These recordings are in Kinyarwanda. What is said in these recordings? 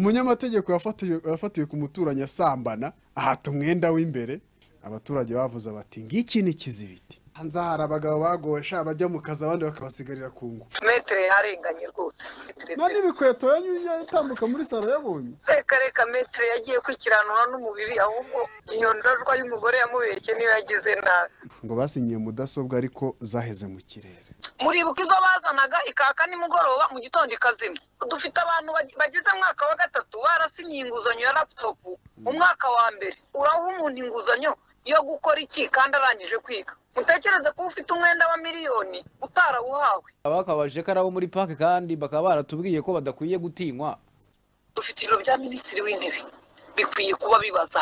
umunyamategeko yafatiwe yafatiwe ku muturanyi asambana ahata umwenda w'imbere abaturage bavuze bati ngiki ni kizibiti hanze hari abagabo bagosha bajya mu kazi abandi bakabasigarira ku ngo metero yarenganye rwose Metero nta n'ibikweto yatambuka muri salo yabonye reka reka metero yagiye kwikiranura n'umubiri ahubwo iyo ndorwa y'umugore yamubeshye niyo yagize nabi ngo basinyiye mudasobwa ariko zaheze mu kirere muribuka izo bazanaga ikaka nimugoroba mu gitondo ikazima dufite abantu bag- bagize mwaka wa gatatu barasinyiye inguzanyo ya laputopu umwaka wa mbere uraha umuntu inguzanyo yo gukora iki kandi arangije kwiga mutekereze ko ufite umwenda wa miliyoni utarawuhawe abakabajije ko ari abo muri parike kandi bakaba baratubwiye ko badakwiye gutinywa dufite ibiro bya minisitiri w'intebe bikwiye kuba bibaza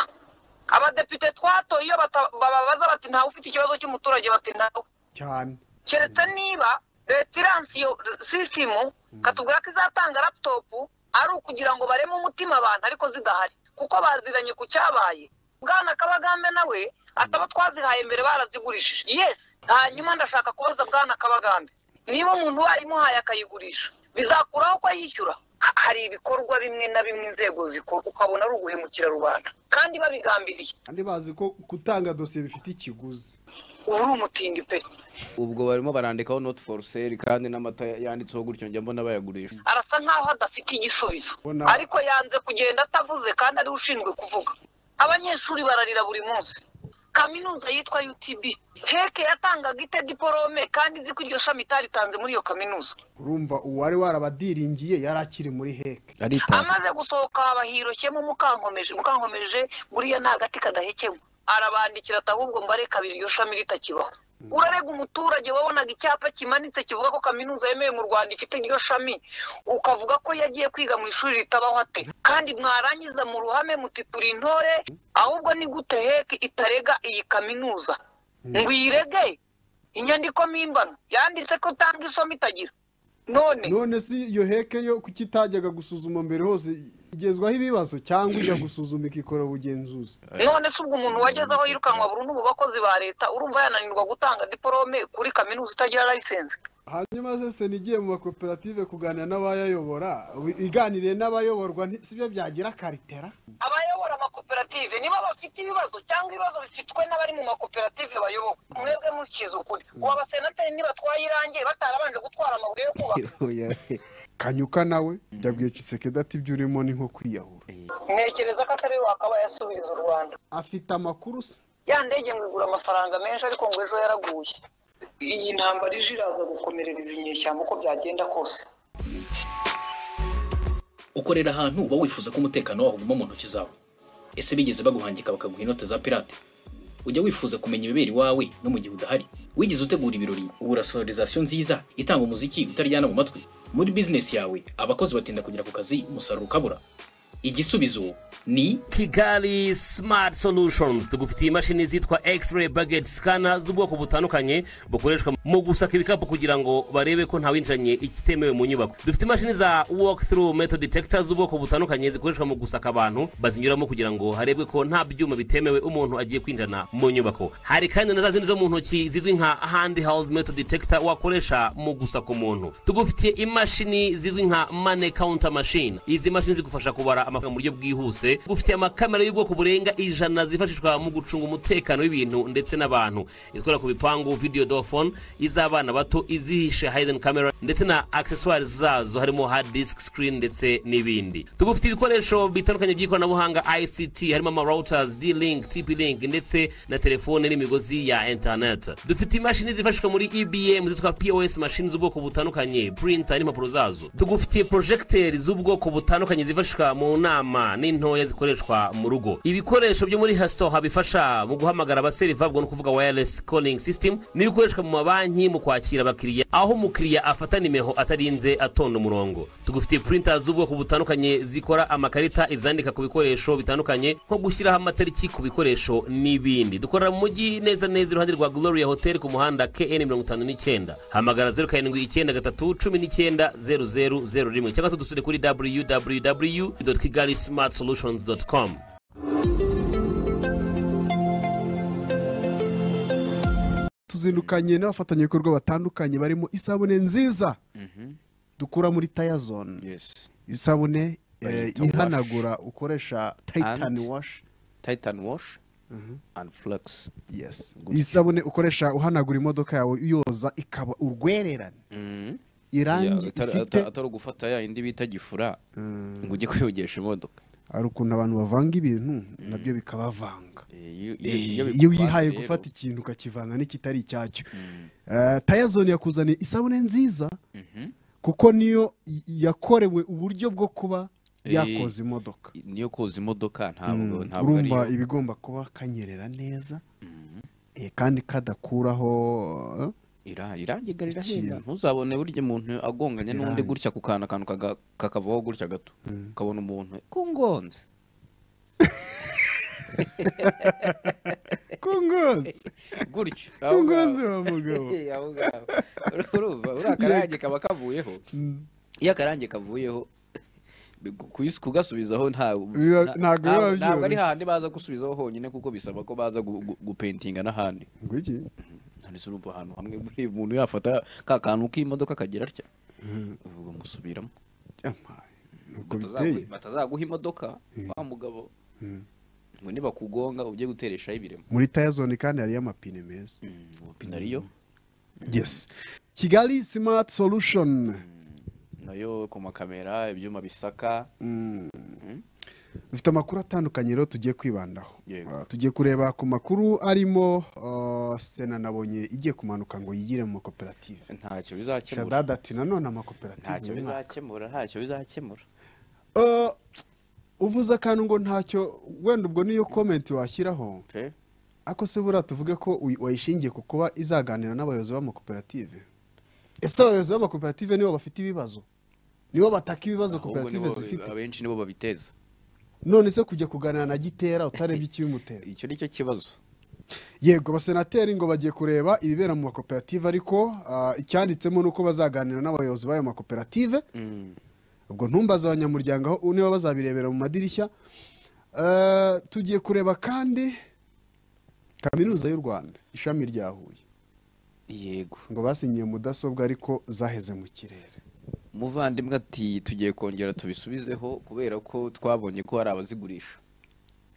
abadepite twatoye iyo bata- bababaza bati ntawe ufite ikibazo cy'umuturage bati ntawe cyane keretse niba leta iranse iyo sisimu katubwira ko izatanga laputopu ari ukugira ngo bareme umutima abantu ariko zidahari kuko baziranye ku cyabaye bwana kabagambe nawe ataba twazihaye mbere barazigurishije yesi hanyuma ndashaka kubaza bwana kabagambe niba umuntu wayimuhaye akayigurisha bizakuraho ko yishyura Ha- hari ibikorwa bimwe na bimwe inzego zikora ukabona ari uguhemukira rubanda kandi babigambiriye kandi bazi ko gutanga dosiye bifite ikiguzi ubu uri umutindi pe ubwo barimo barandikaho not for sale kandi n'amata yanditseho gutyo njya mbona bayagurisha arasa nkaho adafite igisubizo Bona- ariko yanze kugenda atavuze kandi ariwe ushinzwe kuvuga abanyeshuri bararira buri munsi kaminuza yitwa UTB heke yatangaga ite diporome kandi izi ko iryo shami itaritanze muri iyo kaminuza urumva uwari warabadiringiye yari akiri muri heke aritanga amaze gusohoka bahiroshyemo mukankomeje mukankomeje buriya ni agati kadahekemwa arabandikira ati ahubwo mbareka abiri iryo shami ritakibaho urarega umuturage wabonaga icyapa kimanitse kivuga ko kaminuza yemewe mu rwanda ifite iryo shami ukavuga ko yagiye kwiga mu ishuri ritabaho ate kandi mwarangiza mu ruhame muti turi intore ahubwo ni gute heke itarega iyi kaminuza ngo iyirege inyandiko mpimbano yanditse ko utanga isomo itagira none none si iyo heke yo kuki itajyaga gusuzuma mbere hose igezwaho ibibazo cyangwa ijya gusuzuma ikikora ubugenzuzi none se ubwo umuntu wageze aho yirukanwa burundu mu bakozi ba leta urumva yananirwa gutanga diporome kuri kaminuza itagira layisensi hanyuma se senigiye mu makoperative kuganira n'abayayobora wi- iganiriye n'abayoborwa nti- si byo byagira karitera abayobora amakoperative nibo bafite ibibazo cyangwa ibibazo bifitwe n'abari mu makoperative bayobowe mwebwe mukize ukuri ubu abasenateri nibatwaye irange batarabanje gutwara amabuye yo kubaka kanyuka nawe yabwiye cisekedi ati ibyo urimo ni nko kwiyahura ntekereza ko atari we wakabaye asubiza u rwanda afite amakuru se ya ndege ngo igura amafaranga menshi ariko ngo ejo yaraguye iyi ntambara ije iraza gukomerereza inyeshyamba uko byagenda kose ukorera ahantu uba wifuza ko umutekano waho uguma mu ntoki zawe ese bigeze baguhangika bakaguha inote za pirate ujya wifuza kumenya ibibera iwawe no mu gihe udahari wigeze utegura ibirori ubura sonorizasiyo nziza itanga umuziki utaryana mu matwi muri bizinesi yawe abakozi batinda kugera ku kazi umusaruro ukabura igisubizo ni kigali smart solutions tugufitiye imashini zitwa x-ray baggage scanner z'ubwoko butandukanye bukoreshwa mu gusaka ibikapu kugira ngo barebe ko ntawinjiranye ikitemewe mu nyubako dufite imashini za walk through metal detector z'ubwoko butandukanye zikoreshwa mu gusaka abantu bazinyuramo kugira ngo harebwe ko nta byuma bitemewe umuntu agiye kwinjirana mu nyubako hari kandi na za zindi zo mu ntoki zizwi nka handheld metal detector wakoresha mu gusaka umuntu tugufitiye imashini zizwi nka money counter machine izi mashini zigufasha kubara amafaranga mu buryo bwihuse gufitiye amakamera y'ubwoko burenga ijana zifashishwa mu gucunga umutekano w'ibintu ndetse n'abantu izikora ku bipangu video door phone iz'abana bato izihishe hidden camera ndetse na accessoires zazo harimo hard disk screen ndetse n'ibindi tugufite ibikoresho bitandukanye by'ikoranabuhanga ICT harimo ama routers D-Link TP-Link ndetse na telefone n'imigozi ya internet dufite imashini zifashishwa muri EBM zitwa POS machine z'ubwoko butandukanye printer n'impapuro zazo tugufitiye projector z'ubwoko butandukanye zifashishwa mu nama n'intoya zikoreshwa mu rugo ibikoresho byo muri hastoha bifasha mu guhamagara abaseriva ubwo ni ukuvuga wireless calling system n'ibikoreshwa mu mabanki mu kwakira abakiriya aho umukiriya afata nimeho atarinze atonda umurongo tugufitiye printer z'ubwoko butandukanye zikora amakarita izandika ku bikoresho bitandukanye nko gushyiraho amatariki ku bikoresho n'ibindi dukorera mu mujyi neza neza iruhande rwa gloria hotel ku muhanda kn mirongo itanu n'icyenda hamagara zeru karindwi icyenda gatatu cumi n'icyenda zeru zeru zeru rimwe cyangwa se dusure kuri www kigali smart solutions com tuzindukanye n'abafatanyabikorwa batandukanye barimo isabune nziza dukura muri tayazone yes isabune eh, Bayita wash. ihanagura ukoresha tayitani And- washi tayitani washi andi furagisi yes Gutya. isabune ukoresha uhanagura imodoka yawe yoza ikaba urwererane irangi ifite atari ugufata ya yindi bita gifura ngo ujye kuyogesha imodoka hari ukuntu abantu bavanga ibintu nabyo bikabavanga Eh, iyo- iyo- iyo Eh, iyo bikubaye wihaye rero, gufata ikintu ukakivanga n'ikitari icyacyo Eh, tayazone yakuzaniye isabune nziza kuko niyo y- yakorewe uburyo bwo kuba Eh, yakoza imodoka niyo koza imodoka ntabwo Mm, ntabwo ari urumva yo ibigomba kuba kanyerera neza Eh, kandi kadakuraho eh, Ira- irangi ga rirahenda Ikintu. ntuzabone burya umuntu agonganye n'undi Irangi. gutya ku kantu akantu kaga- kakavaho gutya gato ukabona umuntu kungonze kungonze gutya aho kungonze ngaho. wa mugabo Eh, aho ngaho. urumva uriya akarange kaba kavuyeho iyo akarange kavuyeho bigu- kuis- kugasubizaho nta- Biba- ntabwo na- biba ntabwo ntabwo ari byoroshye. hahandi baza gusubizaho honyine kuko bisaba ko baza gu- gu- gupentinga n'ahandi ngo iki nandise urumva ahantu hamwe buri muntu yafata ka kantu k'imodoka kagira atya ubwo musubiramo Yamaye, nubwo biteye Batazagu- batazaguha imodoka wa mugabo ngo nibakugonga ujye gutereshaho ibiremo muri tayazone kandi hariyo amapine meza nariyo yes kigali smart solution nayo ku makamera ibyuma bisaka dufite amakuru atandukanye rero tugiye kwibandaho Yego. Ah, tugiye kureba ku makuru arimo ah, sena nabonye igiye kumanuka ngo yigire mu makoperative ntacyo bizakemura shadada ati nanone amakoperative ntacyo mu mwaka." bizakemura ntacyo bizakemura Ah, uvuze akantu ngo ntacyo wenda ubwo niyo komenti washyiraho pe ako se buriya tuvuge ko uy- wayishingiye ku kuba izaganira n'abayobozi b'amakoperative ese abayobozi b'amakoperative nibo bafite ibibazo nibo bataka ibibazo ahubwo koperative nibo- zifite abenshi nibo babiteza none se kujya kuganira na gitera utarebye ikibimutera icyo ni cyo kibazo yego abasenateri ngo bagiye kureba ibibera mu makoperative ariko ah, icyanditsemo ni uko bazaganira n'abayobozi b'ayo makoperative ubwo ntumbaze abanyamuryango aho niba bazabirebera mu madirishya Eh, tugiye kureba kandi kaminuza y'u rwanda ishami rya huye yego ngo basinyiye mudasobwa ariko zaheze mu kirere umuvandimwe ati tugiye kongera tubisubizeho kubera ko twabonye ko hari abazigurisha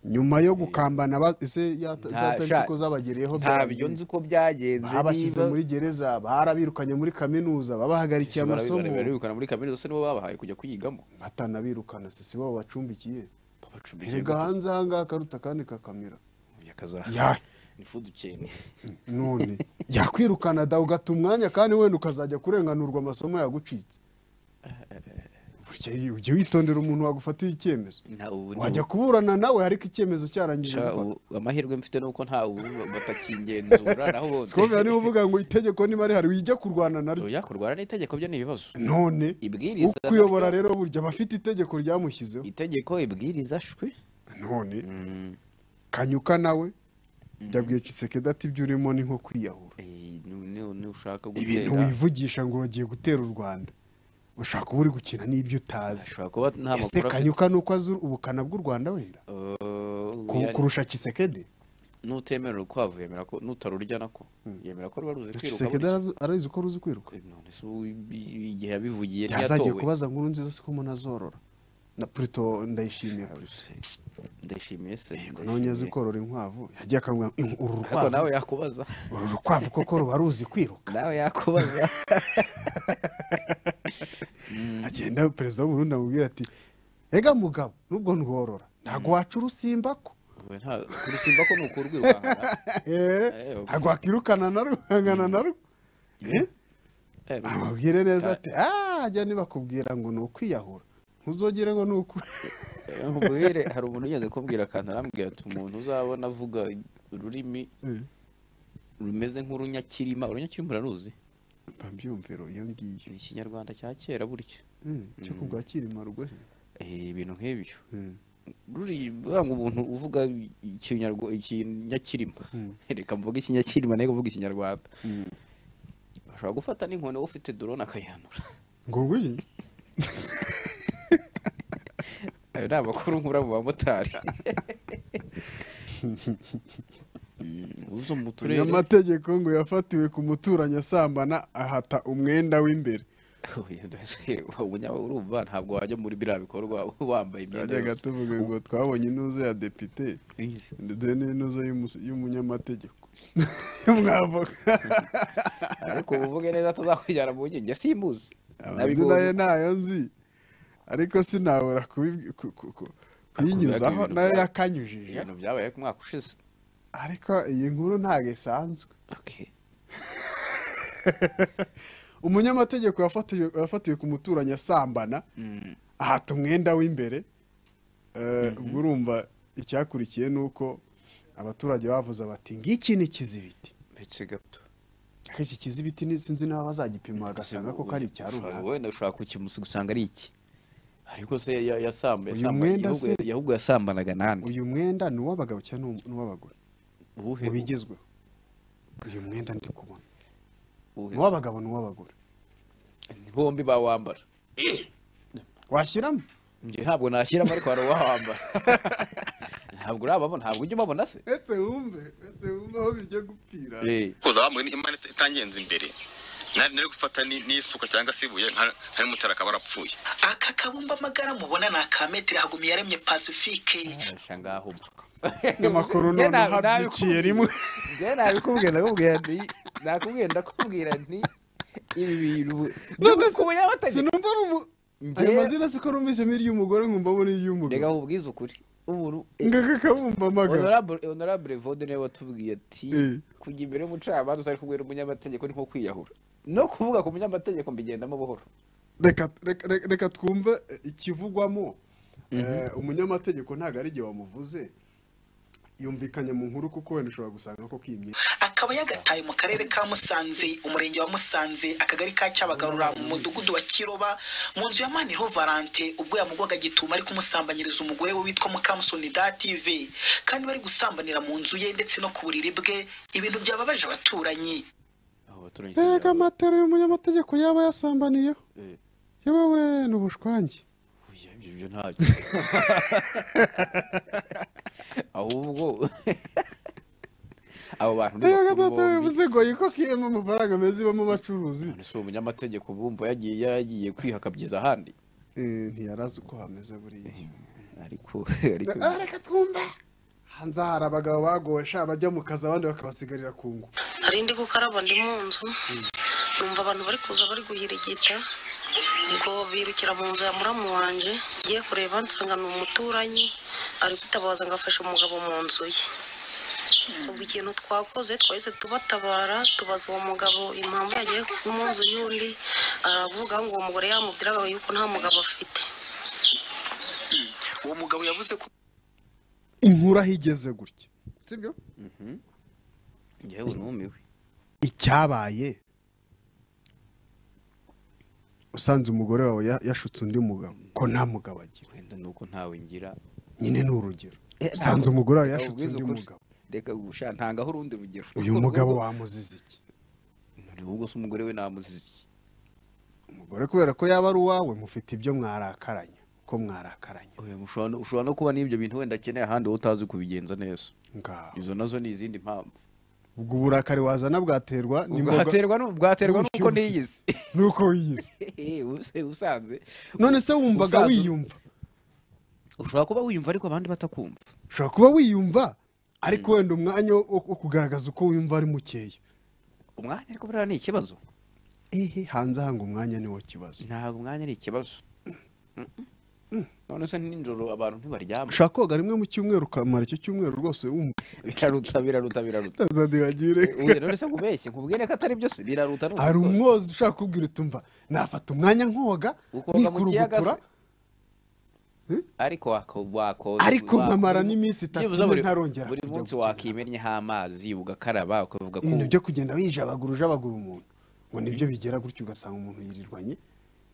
nyuma yo gukambana ba- ese yata- Nta- zatariki sha- ko zabageriyeho ntabyo nzi ko byagenze babashyize niba- muri gereza barabirukanye muri kaminuza babahagarikiye amasomo barabirukana muri kaminuza se nibo babahaye kujya kuyigamo batanabirukana se si bo babacumbikiye babacumbikiye erega hanze ahangaha akaruta kandi kakamera Ya. akazaha ni food chain none yakwirukana da ugata umwanya kandi wenda ukazajya kurenganurwa amasomo yagucitse Burya ujye witondera umuntu wagufatira icyemezo nta ubu ni wajya kuburana nawe ariko icyemezo cyarangije Sha, gufata. ubu- amahirwe mfite nuko nta ubu batakingenzura naho bose sikumvira niba uvuga ngo itegeko niba rihari wijya kurwana naryo oya kurwara n'itegeko byo ni ibibazo none Ibwiriza ukuyobora naryo- rero burya aba afite itegeko ryamushyizeho itegeko ibwiriza shwi none kanyuka nawe yabwiye Tshisekedi ati ibyo urimo ni nko kwiyahura Eh, nu- nu- nushaka ibintu gutera wivugisha ngo ugiye gutera u rwanda ushaka uba uri gukina n'ibyo utazi ashobora kuba nta ese makuru afite kanyuka ni uko azi ubukana bw'u rwanda wenda Ku- Oya, kurusha kisekedi nutemera urukwavu yemera ko nutarurya nako yemera ko ruba ruzi kwiruka kisekedi buriya. arazi ko ruzi kwiruka Eh, none se ubu ibi- igihe yabivugiye yazagiye ntiyatowe kubaza nkuru nziza se ko umuntu azorora na purito ndayishimiye ndashimiye se yego ndashimiye. nonye azi korora inkwavu yagiye akamubwira ngo, "Ink- uru ariko nawe rukwavu yakubaza uru rukwavu koko ruba ruzi kwiruka nawe yakubaza agenda perezida w'uburundi amubwira ati ega mugabo nubwo ndworora ntabwo waca urusimba ko We nta- kurusimba ko ni ukurwirukana Eh, Eh, ntabwo wakirukana na ruhangana na rwo Eh? amubwire neza ati "Ah, jya nibakubwira ngo ni ukwiyahura ntuzogere ngo ni uku nkubwire hari umuntu ugeze kumbwira akantu arambwira ati umuntu uzabona avuga ururimi rumeze nk'urunyakirima urunyakirima uraruzi mbabyumviro iyo ngiyo ni ikinyarwanda cya kera burya Mm, cyo ku bwa kirima rwose Eh, ibintu nk'ibyo Mm. ruri ngo umuntu uvuga ikinyarwa- ikinyakirima reka mvuge ikinyakirima nayo uvuga ikinyarwanda ashobora gufata n'inkoni wowe ufite dorone akayihanura ngo ngwiki ayo ni amakuru nkura mu bamotari uzo mu turere amategeko ngo yafatiwe ku muturanyi asambana ahata umwenda w'imbere ubunya urumva ntabwo wajya muri biriya bikorwa wambaye imyenda twajyaga yose tuvuga ngo twabonye intuzo ya depite ndetse n'intuzo y'umu- y'umunyamategeko y'umwavoka ariko uvuge neza tuzakujyana mu nkenge simbuzi amazina ye ntayo nzi ariko sinabura kubibi- ku- ku- ku- kuyinyuzaho ibintu nayo bya- yakanyujije ibintu byabaye ku mwaka ushize ariko iyi nkuru ntabwo isanzwe umunyamategeko yafatiwe yafatiwe ku muturanyi asambana ahata umwenda w'imbere Eh, ubwo urumva icyakurikiye ni uko abaturage bavuze bati ngiki ni kizibiti ndetse gato ariko iki kizibiti ni- sinzi n'aba bazagipima bagasanga koko ari icya runaka wenda ushobora kukimusa ugasanga ari iki ariko se ya- yasamba Uyu yasamba- mwenda ahubwo- se- ahubwo yasambanaga nande uyu mwenda ni uw'abagabo cyangwa ni uw- n'uw'abagore uwuhe ubigezweho uyu mwenda ndi kubona uwuhe- ni uw'abagabo ni uw'abagore bombi bawambara washyiramo njye ntabwo nashyiramo ariko hari uwawambara ntabwo urababona ntabwo ujya umabona se uretse wumve uretse wumve aho bijya gupfira Eh, kuza bamuye ni imana ita- itangenza imbere nari nari gufata ni- n'isuka cyangwa se ibuye nka nka n'umutara akaba arapfuye aka kabumba amagara mubona ni aka metero hagumi yaremye pacifique arasha ngaho mba. amakuru Njye na- noneho abyiciye nabikubwiye- rimwe njye nabikubwiye ndakubwira nti nakubwiye ndakubwira nti ibi bintu None ku bunyamategeko sinumva ari umu ayo Njye- mazina siko numvise mo iry'umugore nkumva abona iry'umugabo reka nkubwize ukuri umuntu ngaka kabumba amagara honorable honorable vode niwe watubwiye ati Eh. kujya imbere y'umucamanza utari kubwira umunyamategeko ni nko kwiyahura no kuvuga ku munyamategeko mbigendamo buhoro reka reka- reka- reka twumve eh, ikivugwamo Eh, umunyamategeko ntabwo ari igihe wamuvuze yumvikanye mu nkuru kuko wenda ushobora gusanga ko kiyimye akaba yagataye mu karere ka musanze umurenge wa musanze akagari ka cyabagarura mu mudugudu wa kiroba mu nzu ya maniro valante ubwo yamugwaga gituma ari kumusambanyiriza umugore we witwa mukamusoni dative kandi bari gusambanira mu nzu ye ndetse no ku buriri bwe ibintu byababaje abaturanyi mbega amatero y'umunyamategeko yaba yasambaniyeho Eh. yewe we ni ubushwange Oya, ibyo byo ntabyo ahubwo abo bantu ni mbega data bakuru we bombi. bivuze ngo yiko kiyemo amafaranga meza ibamo abacuruzi none si uwo munyamategeko bumva yagiye yagiye kwihakabyiza ahandi Eh, ntiyarazi uko hameze buriya ariko ariko Ah, reka twumve hanze hari abagabo bagowe sha bajya mu kazi abandi bakabasigarira kungu nari ndi gukaraba ndi mu nzu numva abantu bari kuza bari guhirigita ubwo birukira mu nzu ya muramu wanjye ngiye kureba nsanga ni umuturanyi ari kwitabaza ngo afashe umugabo mu nzu ye ubwo ikintu twakoze twahise tubatabara tubaza uwo mugabo impamvu yagiye mu nzu y'undi aravuga ngo uwo mugore yamubwiraga yuko nta mugabo afite uwo mugabo yavuze ko inkuru aho igeze gutya sibyo njyewe numiwe icyabaye usanze umugore wawe ya- yashutse undi mugabo ko nta mugabo agira wenda ni uko ntawe ngira nyine ni urugero usanze umugore wawe yashutse Ubwiza undi ukuri. mugabo reka gusha ntangaho urundi rugero uyu mugabo wamuzize iki none ubwo se umugore we namuzize iki umugore kubera ko yaba ari uwawe mufite ibyo mwarakaranya ko mwarakaranya Oya, ushobora no- ushobora no kuba n'ibyo bintu wenda akeneye ahandi wowe utazi kubigenza neza ngaho izo nazo ni izindi mpamvu ubwo uburakari wazana bwaterwa n'imboga- bwaterwa nu- bwaterwa n'uko niyizi n'uko wiyizi Eh, use- usanze none se wumvaga Usanze- wiyumva ushobora kuba wiyumva ariko abandi batakumva ushobora kuba wiyumva ariko wenda umwanya wo wo kugaragaza uko wiyumva ari mukeya umwanya ariko buriya ni ikibazo ehe hanze hanga umwanya niwo kibazo ntabwo umwanya ari ikibazo none se nijoro abantu ntibaryama ushaka koga rimwe mu cyumweru ukamara icyo cyumweru rwose wumva biraruta biraruta biraruta ntibagire uyu none se ngo ubeshye nkubwire ko atari byose biraruta ni hari ukubikora. umwozi ushaka kubwira uti mva nafata umwanya nkoga ukoga mu kiyaga nikurugutura se ariko wako- wakoza Ariko wa- nkamara n'iminsi itatu byibuze mbe buri- ntarongera buri kujya munsi gukina. wakimennyeho amazi ugakaraba ukavuga ko ibintu byo kugenda wijabagura ujabagura umuntu ngo nibyo bigera gutyo ugasanga umuntu yirirwanye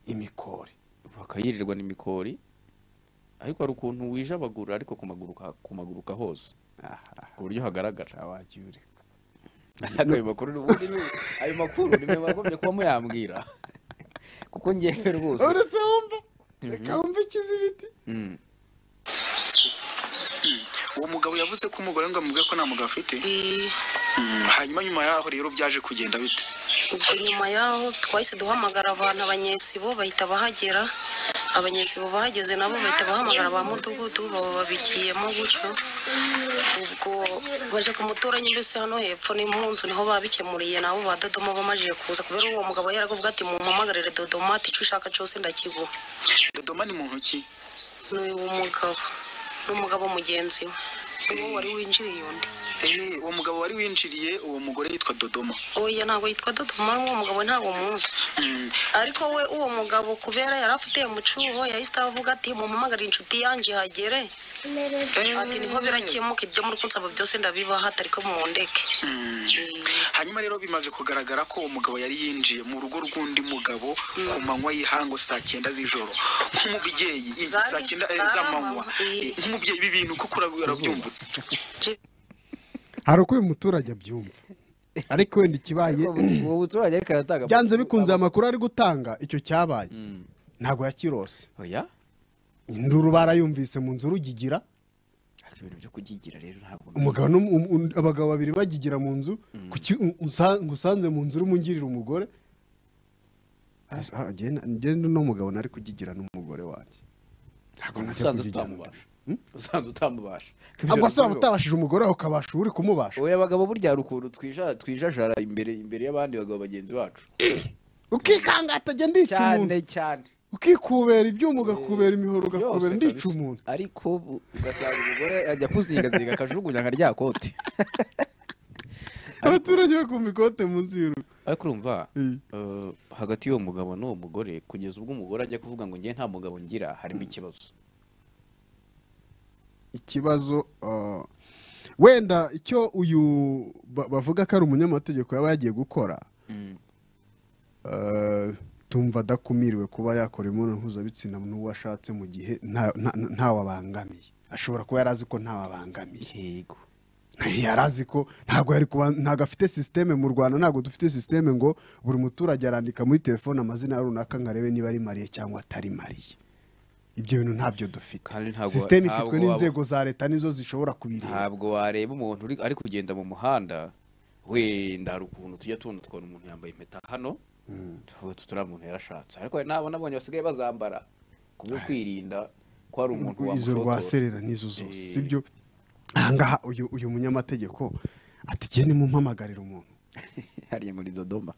imikore bakayirirwa n'imikori ariko hari ukuntu wijabagura ariko kumaguruka kumaguruka hose aha ku buryo hagaragara wagiye ureka Ariko ayo makuru ubundi ni- ayo makuru nimwe wagombye kuba muyambwira kuko ngewe rwose uretse wumva reka wumva ikizibiti Mm. uwo mugabo yavuze ko umugore ngo amubwire ko nta mugabo afite Eh, hanyuma nyuma yaho rero byaje kugenda bite ubwo nyuma y'aho twahise duhamagara abantu abanyesibo bahita bahagera abanyesibo bahageze nabo bahita bahamagara ba mudugudu baba babigiyemo gutyo ubwo baje ku muturanyi mbese hano hepfo n'impunzu niho babikemuriye nabo ba dodoma bamajije kuza kubera uwo mugabo yarakuvuga ati mumpamagarire dodoma ati icyo ushaka cyose ndakiguha dodoma ni muntu ki n'uyu mugabo n'umugabo mugenzi we uwo wari winjiriye undi eee uwo mugabo wari winjiriye uwo mugore yitwa dodoma oya ntabwo yitwa dodoma uwo mugabo ntabwo muzi Mm, ariko we uwo mugabo kubera yari afite mucuho yahise avuga ati mumpamagarire inshuti yanjye ihagere ati niho birakemuka ibyo muri kunsaba byose ndabibaha ariko mu ndeke mm. hanyuma rero bimaze kugaragara ko uwo mugabo yari yinjiye mu rugo rw'undi mugabo ku manywa y'ihango saa cyenda z'ijoro nk'umubyeyi i- Zari- saa cyenda eh, zari z'amanywa amanywa, eh. Eh, nk'umubyeyi ibi bintu kuko urabi- urabyumva hari uko uyu muturage abyumva ariko wenda ikibaye uwo muturage ariko aratanga byanze bikunze amakuru ari gutanga icyo cyabaye ntabwo yakirose oya induru barayumvise mu nzu rugigira ariko ibintu byo kubyigira rero ntabwo umugabo n'um- um- um- abagabo babiri bagigira mu nzu kuki u- unsa- ngusanze mu nzu urimo ungirira umugore As- ah, njye na- njye n'uno mugabo nari kugigira n'umugore wanjye ntabwo najya usanzwe kugigira utamubasha usanzwe utamubasha ubwo se waba utabashije umugore wawe ukabasha uri kumubasha oya abagabo burya hari ukuntu twija- twijajara imbere imbere y'abandi bagabo bagenzi bacu ukikanga atajya ndica cyane umuntu cyane ukikubera ibyuma ugakubera imihoro Byose ugakubera kabisa. ndica umuntu ariko bu- ugasanga umugore ajya kuzigaziga akajugunya nka rya kote abaturage bakumva ikote munsi y'urugo ariko urumva Mm. eh, hagati y'uwo mugabo n'uwo mugore kugeza ubwo umugore ajya kuvuga ngo ngewe nta mugabo ngira harimo ikibazo ikibazo ah, wenda icyo uyu ba- bavuga ko ari umunyamategeko yaba yagiye gukora ah, tumva adakumiriwe kuba yakora imibonano mpuzabitsina n'uwo ashatse mu gihe nta- nta- ntawe abangamiye ashobora kuba yari azi ko ntawe abangamiye yego yari azi ko ntabwo yari kuba ntabwo afite sisiteme mu rwanda ntabwo dufite sisiteme ngo buri muturage arandika muri telefone amazina ya runaka ngo arebe niba ari mariye cyangwa atari mariye ibyo bintu ntabyo dufite Kandi ntabwo- sisiteme ntabwo ifitwe waba- n'inzego za leta nizo zishobora kubireba ntabwo wareba umuntu uri ari kugenda mu muhanda wenda hari ukuntu tujya tubona tukabona umuntu yambaye impeta hano tuvuga tuti uriya muntu yarashatse ariko hari n'abo nabonye basigaye bazambara ku byo kwirinda ko hari umuntu izo rwa wamushotora serera n'izo zose Eh. sibyo ahangaha uyu uyu munyamategeko atigende mumpamagarira umuntu hariya muri dodoma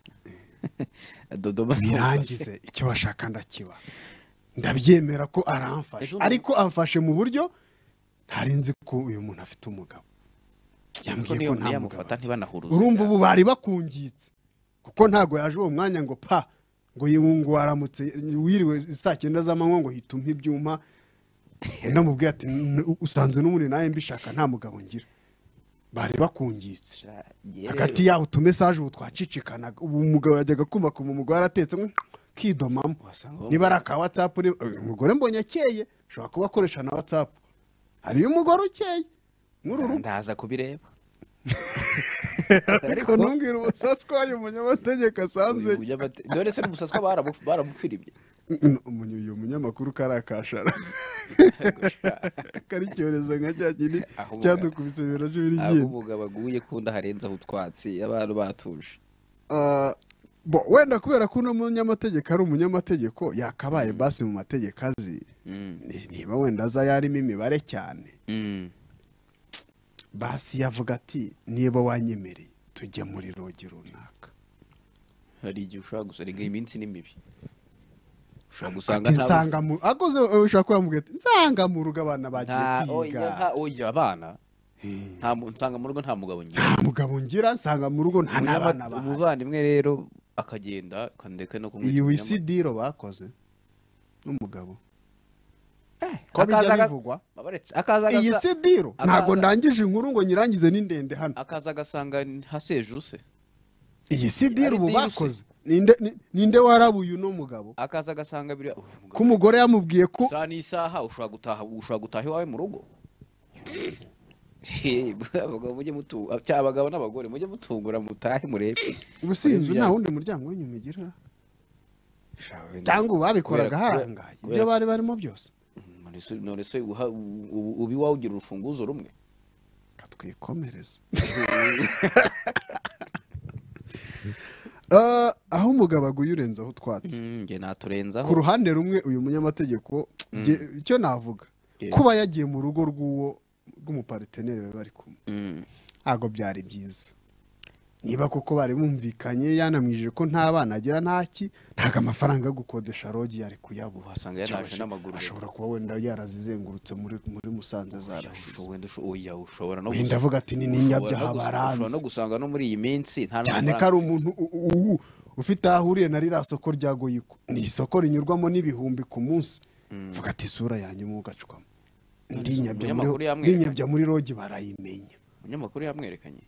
dodoma tuyirangize icyo bashaka ndakiba ndabyemera ko aramfashe Ejo bundi- ariko amfashe mu buryo ntari nzi ko uyu muntu afite umugabo yambwiye ko nta mugabo yamufata afite. ntibanahuruze urumva ubu bari bakungitse kuko ntabwo yaje uwo mwanya ngo pa ngo yungu waramutse wiriwe saa cyenda z'amanywa ngo hita umpa ibyuma namubwiye ati "N- usanze n'umuri nawe mbishaka nta mugabo ngira bari bakungitse hagati yabo utumesaje ubu twacicikanaga ubu umugabo yajyaga kumva kumva umugore aratetse mwe, kidomamo niba ari aka watsapu umugore mbonye akeye ushobora kuba akoresha na watsapu hariyo umugore ukeye nk'uru rugo ndaza kubireba ariko ntumbwire umusasu ko hari umunyamategeko asanze Uyu munyamate- dore se n'umusatsi waba baramu- baramupfirimye Umunyu- uyu munyamakuru kari akashara kari icyorezo nka cya kindi Aho umugabo- cyadukubise bibiri na cumi aho n'icyenda umugabo aguye kunda harenzaho utwatsi abantu batuje Ah, bo wenda kubera ko uno munyamategeko ari umunyamategeko yakabaye basi mu mategeko azi ni- niba wenda aza yarimo imibare cyane basi yavuga ati niba wanyemereye tujya muri rogi runaka hari igihe ushobora gusa rege iminsi ni mibi ushobora gusanga ati nta- nsanga mu akoze ushobora kuba yamubwira ati nsanga mu rugo abana bagiye nta oya nta kwiga oya abana Eh. nta mu- nsanga mu rugo nta mugabo ngira nta mugabo ngira nsanga mu rugo nta n'abana Umunyama- bahari umuvandimwe rero akagenda akandeka no kumwita iyi umunyama- wisidiro bakoze n'umugabo Eh, ko bijya akaza aga- bivugwa abaretse, akaza iyi agasa- sidiro akaza- ntabwo ndangije inkuru ngo nyirangize ni ndende hano akaza agasanga hasejuse iyi sidiro ari ubu diruse. bakoze ninde ni- ninde warabuye uno mugabo akaza agasanga biriya Uyu mugabo ko umugore yamubwiye ko saa n'isaha ushobora gutaha ushobora gutaha iwawe mu rugo abagabo mujye mutu cyangwa abagabo n'abagore mujye mutungura mutahe murebe ubusinzi nta Murebe ibyago. wundi muryango w'inyuma igira Shawe, cyangwa ubu babikoraga kubera- harangaye ibyo kubera- bari barimo byose none se- none se uha- u- u- uba iwawe ugira urufunguzo rumwe katwikomereza Ah, aho umugabo aguye urenzaho utwatsi njye naturenzaho ku ruhande rumwe uyu munyamategeko jye- icyo navuga Yeah. kuba yagiye mu rugo rw'uwo rw'umupariteneri bari bari kumwe Mm. ntabwo byari byiza niba koko bari bumvikanye yanamwijije ko nta bana agira ntaki ntabwo amafaranga yo gukodesha rogi yari kuyabura uhasanga yaraje Cyangwa n'amaguru ashobora kuba wenda yarazizengurutse muri muri musanze Usho- zarashize wenda usho- oya, ushobora no wenda gusanga- avuga ati ni ushobora no n'inyabyaha gusanga- ushobora baranze no gusanga no muri iyi minsi nta cyane ko ari umuntu u- u- u- ufite aho ahuriye na ririya soko rya goyiko ni isoko rinyurwamo n'ibihumbi ku munsi vuga ati isura yanjye umwe ugacukamo ndinyabya umunyamakuru muri- yamwereka. ndinyabya muri rogi barayimenya umunyamakuru yamwerekanye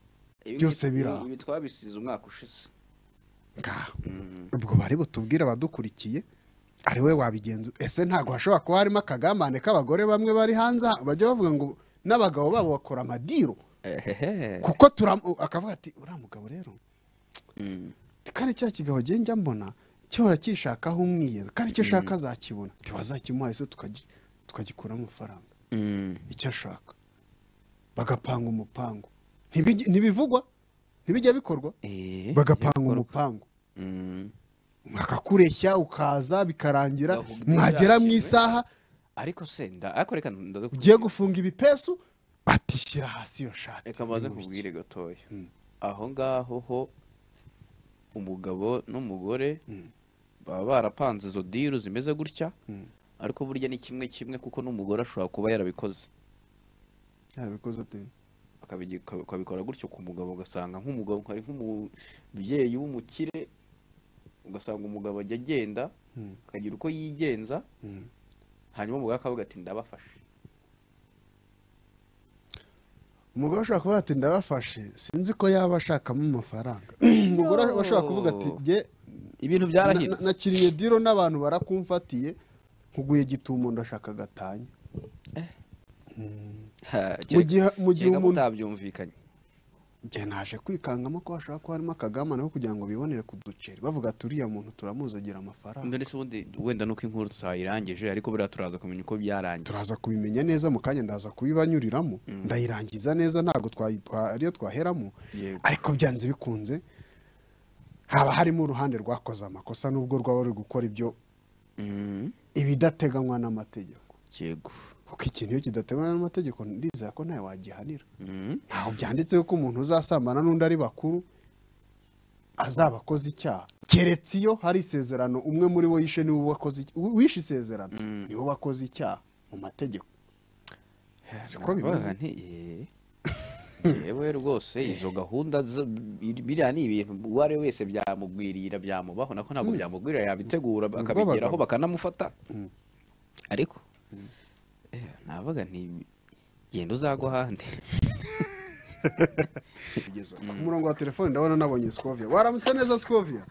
Ibi- Byose ibi- biri aho. ibi twabisize umwaka ushize ngaho ubwo bari butubwire abadukurikiye ari we wabigenza ese ntabwo hashobora kuba harimo akagambane k'abagore bamwe bari hanze aha, bajya bavuga ngo n'abagabo babo bakora amadiro ehehe kuko turam akavuga ati uriya mugabo rero Mm. kandi cya kigabo njye njya mbona gihora kishakaho umwiyezo kandi icyo ashaka azakibona ntibazakimuha ese tukagi- tukagikuramo amafaranga Mm. icyo ashaka bagapanga umupangu Ntibijye- ntibivugwa ntibijya bikorwa Eh, bagapanga bikorwa. umupangu Mm. akakureshya ukaza bikarangira Bavuga ibyo mwagera mu byashyizwe. isaha ariko se nda ariko reka ndaze ugiye kukubwira. gufunga ibipesu batishyira hasi iyo shati reka mbaze kubwire gatoya aho ngaho ho umugabo n'umugore baba barapanze izo diru zimeze gutya ariko burya ni kimwe kimwe kuko n'umugore ashobora kuba yarabikoze yarabikoze ate Akabigi- ka- ukabikora gutyo ku mugabo ugasanga nk'umugabo hari nk'umubyeyi w'umukire ugasanga umugabo ajya agenda akagira uko yigenza hanyuma umugabo akavuga ati ndabafashe umugore ashobora kuvuga ati ndabafashe sinzi ko yaba ashakamo amafaranga umugore No. ashobora kuvuga ati jye ibintu na- na- byarahindutse nakiriye diro n'abantu barakumfatiye nkuguye gitumo ndashaka gatanya Ha, mu kereka- gihe mu gihe kereka umuntu mutabyumvikanye njye naje kwikangamo ko hashobora kuba harimo akagambane ko kugira ngo bibonere ku duceri bavuga ati uriya muntu turamuzagira amafaranga mbere se ubundi wenda nuko inkuru tutayirangije ariko buriya turaza kumenya uko byarangiye turaza kubimenya neza mu kanya ndaza kubibanyuriramo ndayirangiza neza ntabwo twayi- twa- ariyo twaheramo Yego. ariko byanze bikunze haba harimo uruhande rwakoze amakosa n'ubwo rwaba ruri gukora ibyo Mm, ibidateganywa n'amategeko yego kuko ikintu iyo kidateganywa n'amategeko ndizera ko ntawe wagihanira Mm, ntaho byanditseho ko umuntu uzasambana n'undi ari bakuru azaba akoze icyaha keretse iyo hari isezerano umwe muri bo yishe niwe wakoze ic- u- wishe isezerano niwe wakoze icyaha mu mategeko Siko bimeze. nakubaza nti eh, jewe rwose izo gahunda zo- bi- biriya ni ibintu uwo ari we wese byamugwirira byamubaho nako ntabwo byamugwirira yabitegura akabigeraho abagabo. bakanamufata ariko eh, navuga nti genda uzagwa ahandi kugeza ku murongo wa telefone ndabona nabonye sikovia waramutse neza sikovia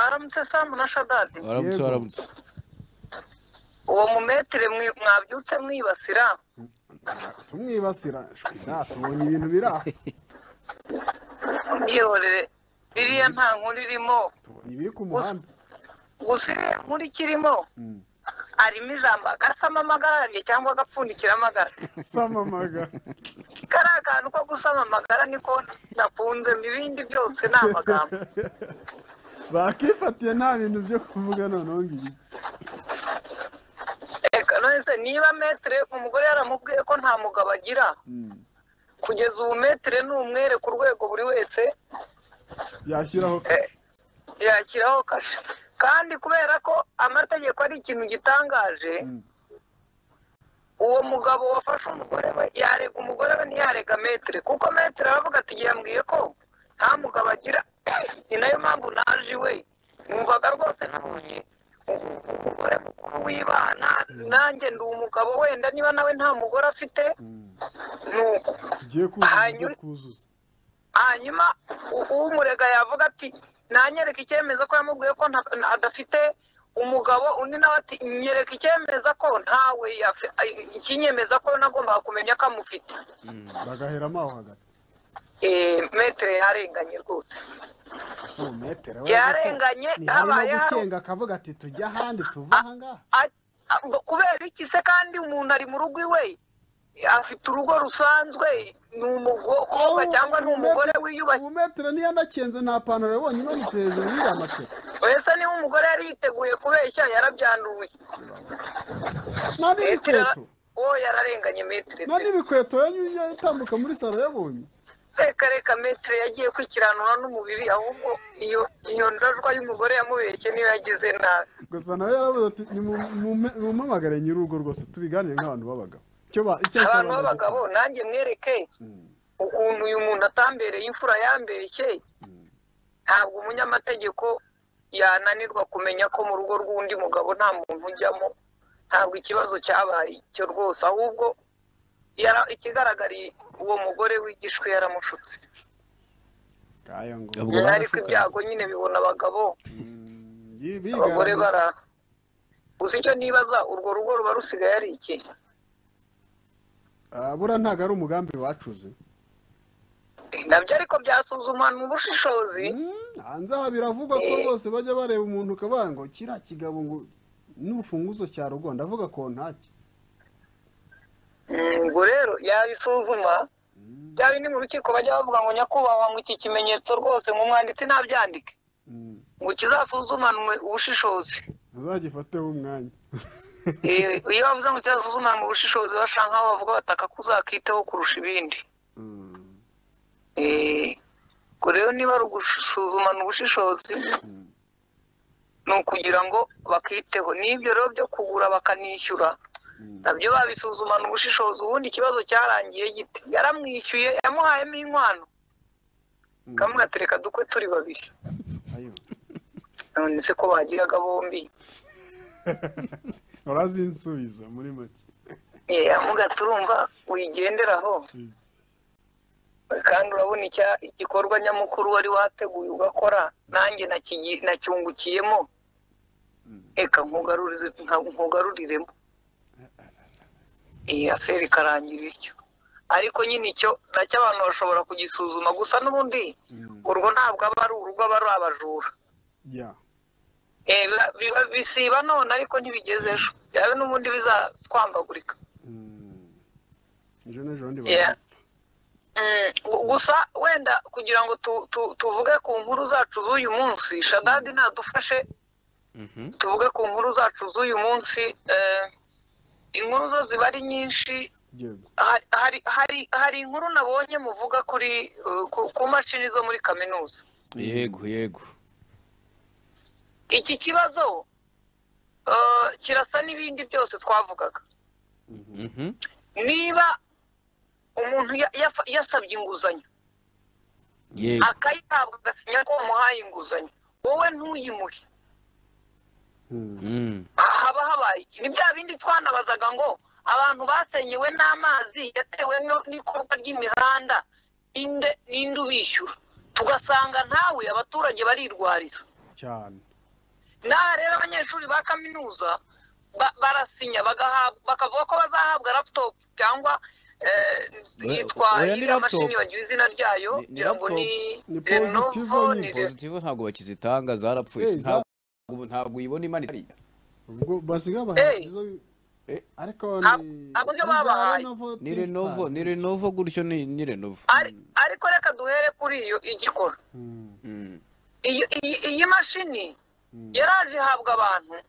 aramutse samu na shadadi waramutse Yego. waramutse uwo mumetere mwi- mwabyutse mwibasira tumwibasira shwira tubonye ibintu biri aha mwihorere biriya nta nkuru irimo tubonye ibiri ku muhanda gusa iriya nkuru ikirimo harimo ijambo agasama amagarariye cyangwa agapfundikira amagara samamaga kariya kantu ko gusama amagara niko nakunze mu ibindi byose ni amagambo bakifatiye nta bintu byo kuvuga noneho ngo ibiki reka none se niba metere umugore yaramubwiye ko nta mugabo agira kugeza ubu metere ni umwere ku rwego buri wese yashyiraho yakiraho kashe kandi kubera ko amategeko ari ikintu gitangaje uwo mugabo wafashe umugore we yarega umugore we ntiyarega metere kuko metere aravuga ati yambwiye ko nta mugabo agira ni nayo mpamvu naje iwe numvaga rwose nabonye ubu- umugore mukuru w'ibana nanjye ndi umugabo wenda niba nawe nta mugore afite ni uko tugiye kuzuza ibyo Hanyuma- twuzuza hanyuma u- umurega yavuga ati nanyereka icyemezo ko yamubwiye ko nta- na- adafite umugabo undi nawe ati nyereka icyemeza ko ntawe yafi- ay- ikinyemeza ko nagombaga kumenya ko amufite bagaheramo aho hagati Eh, metere yarenganye rwose ese umetero Yarenganye, habaye hari- gukenga akavuga ati tujya ahandi tuva aha ngaha A- a- kubera iki se kandi umuntu ari mu rugo iwe afite urugo rusanzwe ni umukobwa cyangwa ni umugore wiyubashye ubumetero niyo anakenze nta pantaro yabonye imanitse hejuru y'iriya matera mbese niba umugore yari yiteguye kubeshya yarabyanduye nta n'ibikweto uwo yararenganye metero nta n'ibikweto yatambuka muri salo yabonye reka reka metero yagiye kwikiranura n'umubiri ahubwo iyo iyo ndajwa y'umugore yamubeshye niyo yagize nabi gusa nawe yaravuze ati nimumpamagare nyir'urugo rwose tubiganire nk'abantu b'abagabo icyo ba- icyo asaba abantu b'abagabo nanjye mwereke ukuntu uyu muntu atambereye imfura yambeshye ntabwo umunyamategeko yananirwa kumenya ko mu rugo rw'undi mugabo nta muntu ujyamo ntabwo ikibazo cyabaye icyo rwose ahubwo yara- ikigaragariye uwo mugore wigishwe yaramushutse Kaya ngo Ubwo ariko barashukanye. ibyago nyine bibona abagabo yi- bigaragaza- abagore bara gusa icyo nibaza urwo rugo ruba rusigaye ari iki Ah, bura ntabwo ari umugambi wacuze nabyo ariko byasuzumanwa ubushishozi Mm, hanze aha biravugwa ko Eh. rwose bajya bareba umuntu ukabona ngo kiriya kigabo ngo n'urufunguzo cya rugo ndavuga kontaki Mm, ubwo rero yabisuzuma byaba ni mu rukiko bajya bavuga ngo nyakubahwa ngo iki kimenyetso rwose ngo umwanditsi ntabyandike Mm, ngo kizasuzumanwe ubushishozi muzagifateho umwanya Eh, iyo bavuze ngo kizasuzumanwe ubushishozi bashaka nkaho bavuga bataka ko uzakiteho kurusha ibindi Mm, Eh, ubwo rero niba ari ugusuzumana ubushishozi ni ukugira ngo bakiteho n'ibyo rero byo kugura bakanishyura mm. nabyo babisuzumana ubushishozi ubundi ikibazo cyarangiye gite yaramwishyuye yamuhayemo inkwano kamwe atereka dukwe turi babiri Ayo. none se ko bagiraga bombi urazinsubiza muri make Eh, amuga turumva wigenderaho Mm. kandi urabona icya- igikorwa nyamukuru wari wateguye ugakora nanjye nakigi- nacyungukiyemo reka nkugarurire- nka- nkugaruriremo iyi aferi ikarangira ityo ariko nyine icyo nacyo abantu bashobora kugisuzuma gusa n'ubundi urwo ntabwo aba ari urugo aba ari abajura ya Eh, biba- biba- bisiba none ariko ntibigeze ejo yawe n'ubundi bizatwambagurika Mm. ejo n'ejo bundi Yeah. barapfa Mm, gu- gusa wenda kugira ngo tu- tu- tuvuge ku nkuru zacu z'uyu munsi shadadi nadufashe tuvuge ku nkuru zacu z'uyu munsi eh, inkuru zo ziba ari nyinshi yego Ha- hari hari hari inkuru nabonye muvuga kuri eh, ku- ku mashini zo muri kaminuza yego yego iki kibazo eh, kirasa n'ibindi byose twavugaga Mhm. niba umuntu ya- yafa- yasabye inguzanyo yego akayihabwa agasinya ko wamuhaye inguzanyo wowe ntuyimuhe Mm, Mm. haba habaye iki ni bya bindi twanabazaga ngo abantu basenyewe n'amazi yatewe no- n'ikorwa ry'imihanda inde ninde ubishyura tugasanga ntawe abaturage barirwariza cyane n'aha rero abanyeshuri ba kaminuza ba- barasinya bagahabwa- bakavuga ko bazahabwa laptop cyangwa eh, Oya- yitwa oya, ni iriya mashini laptop. bagira izina ryayo Ni- ni ngira ngo ni Ni positive Lenovo nyine. ni Lenovo. positive ntabwo bakizitanga zarapfuye Eh, si za- ntabwo ntabwo uyibona imanitse hariya ubwo basigaye bahabwa Eh. izo Eh. ariko Ntabwo- ntabwo ibyo babahaye. ni renovo ni renovo gutyo ni ni renovo Ari- ariko reka duhere kuri iyo igikora Mm. iyo iyi iyi mashini yaraje ihabwa abantu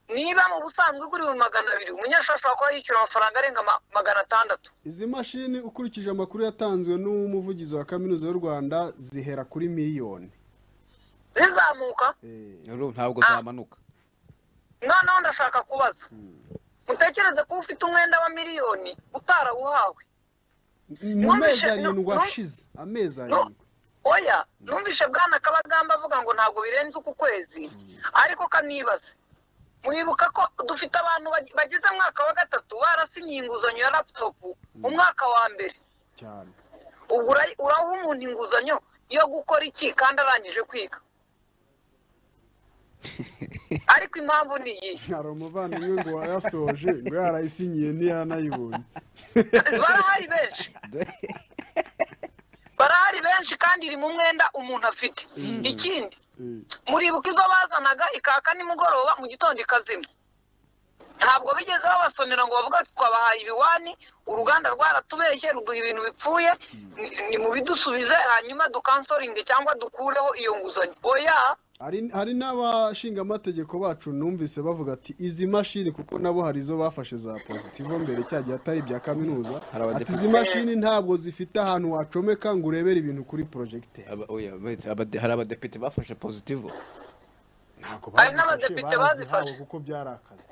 niba mu busanzwe igura ibihumbi magana abiri umunyeshuri ashobora kuba yishyura amafaranga arenga ma- magana atandatu izi mashini ukurikije amakuru yatanzwe n'umuvugizi wa kaminuza y'u rwanda zihera kuri miliyoni zizamuka Eh, Rero ntabwo Ah. zamanuka noneho ndashaka kubaza mutekereze ko ufite umwenda wa miliyoni utarawuhawe mu Numvise- mezi arindwi nu- nu- ashize amezi nu- arindwi oya numvishe bwana kabagamba avuga ngo ntabwo birenze uku kwezi ariko kanibaze mwibuka ko dufite abantu bag- bagize umwaka wa gatatu barasinyiye inguzanyo ya laputopu umwaka wa mbere cyane ubu ura- uraha umuntu inguzanyo yo gukora iki kandi arangije kwiga ariko impamvu ni iyi hari umuvandimwe ngo wayasoje ngo yarayisinyiye ntiyanayibonye barahari benshi barahari benshi kandi iri mu mwenda umuntu afite ikindi Eh, muribuka izo bazanaga ikaka nimugoroba mu gitondo ikazima ntabwo bigeze babasonera ngo bavuga ati twabahaye ibiwani uruganda rwaratubeshye ruduha ibintu bipfuye ni mubidusubize hanyuma dukansoringe cyangwa dukureho iyo nguzanyo oya hari hari n'abashingamategeko bacu numvise bavuga ati izi mashini kuko nabo hari izo bafashe za pozitivo mbere cya gihe atari ibya kaminuza Hari abadepite. ati izi mashini ntabwo zifite ahantu wacomeka ngo urebere ibintu kuri porojegiteri Aba- oya, wait, abade- hari abadepite bafashe pozitivo ntabwo Hari bazifashe, n'abadepite barazihawe bazifashe. kuko byari akazi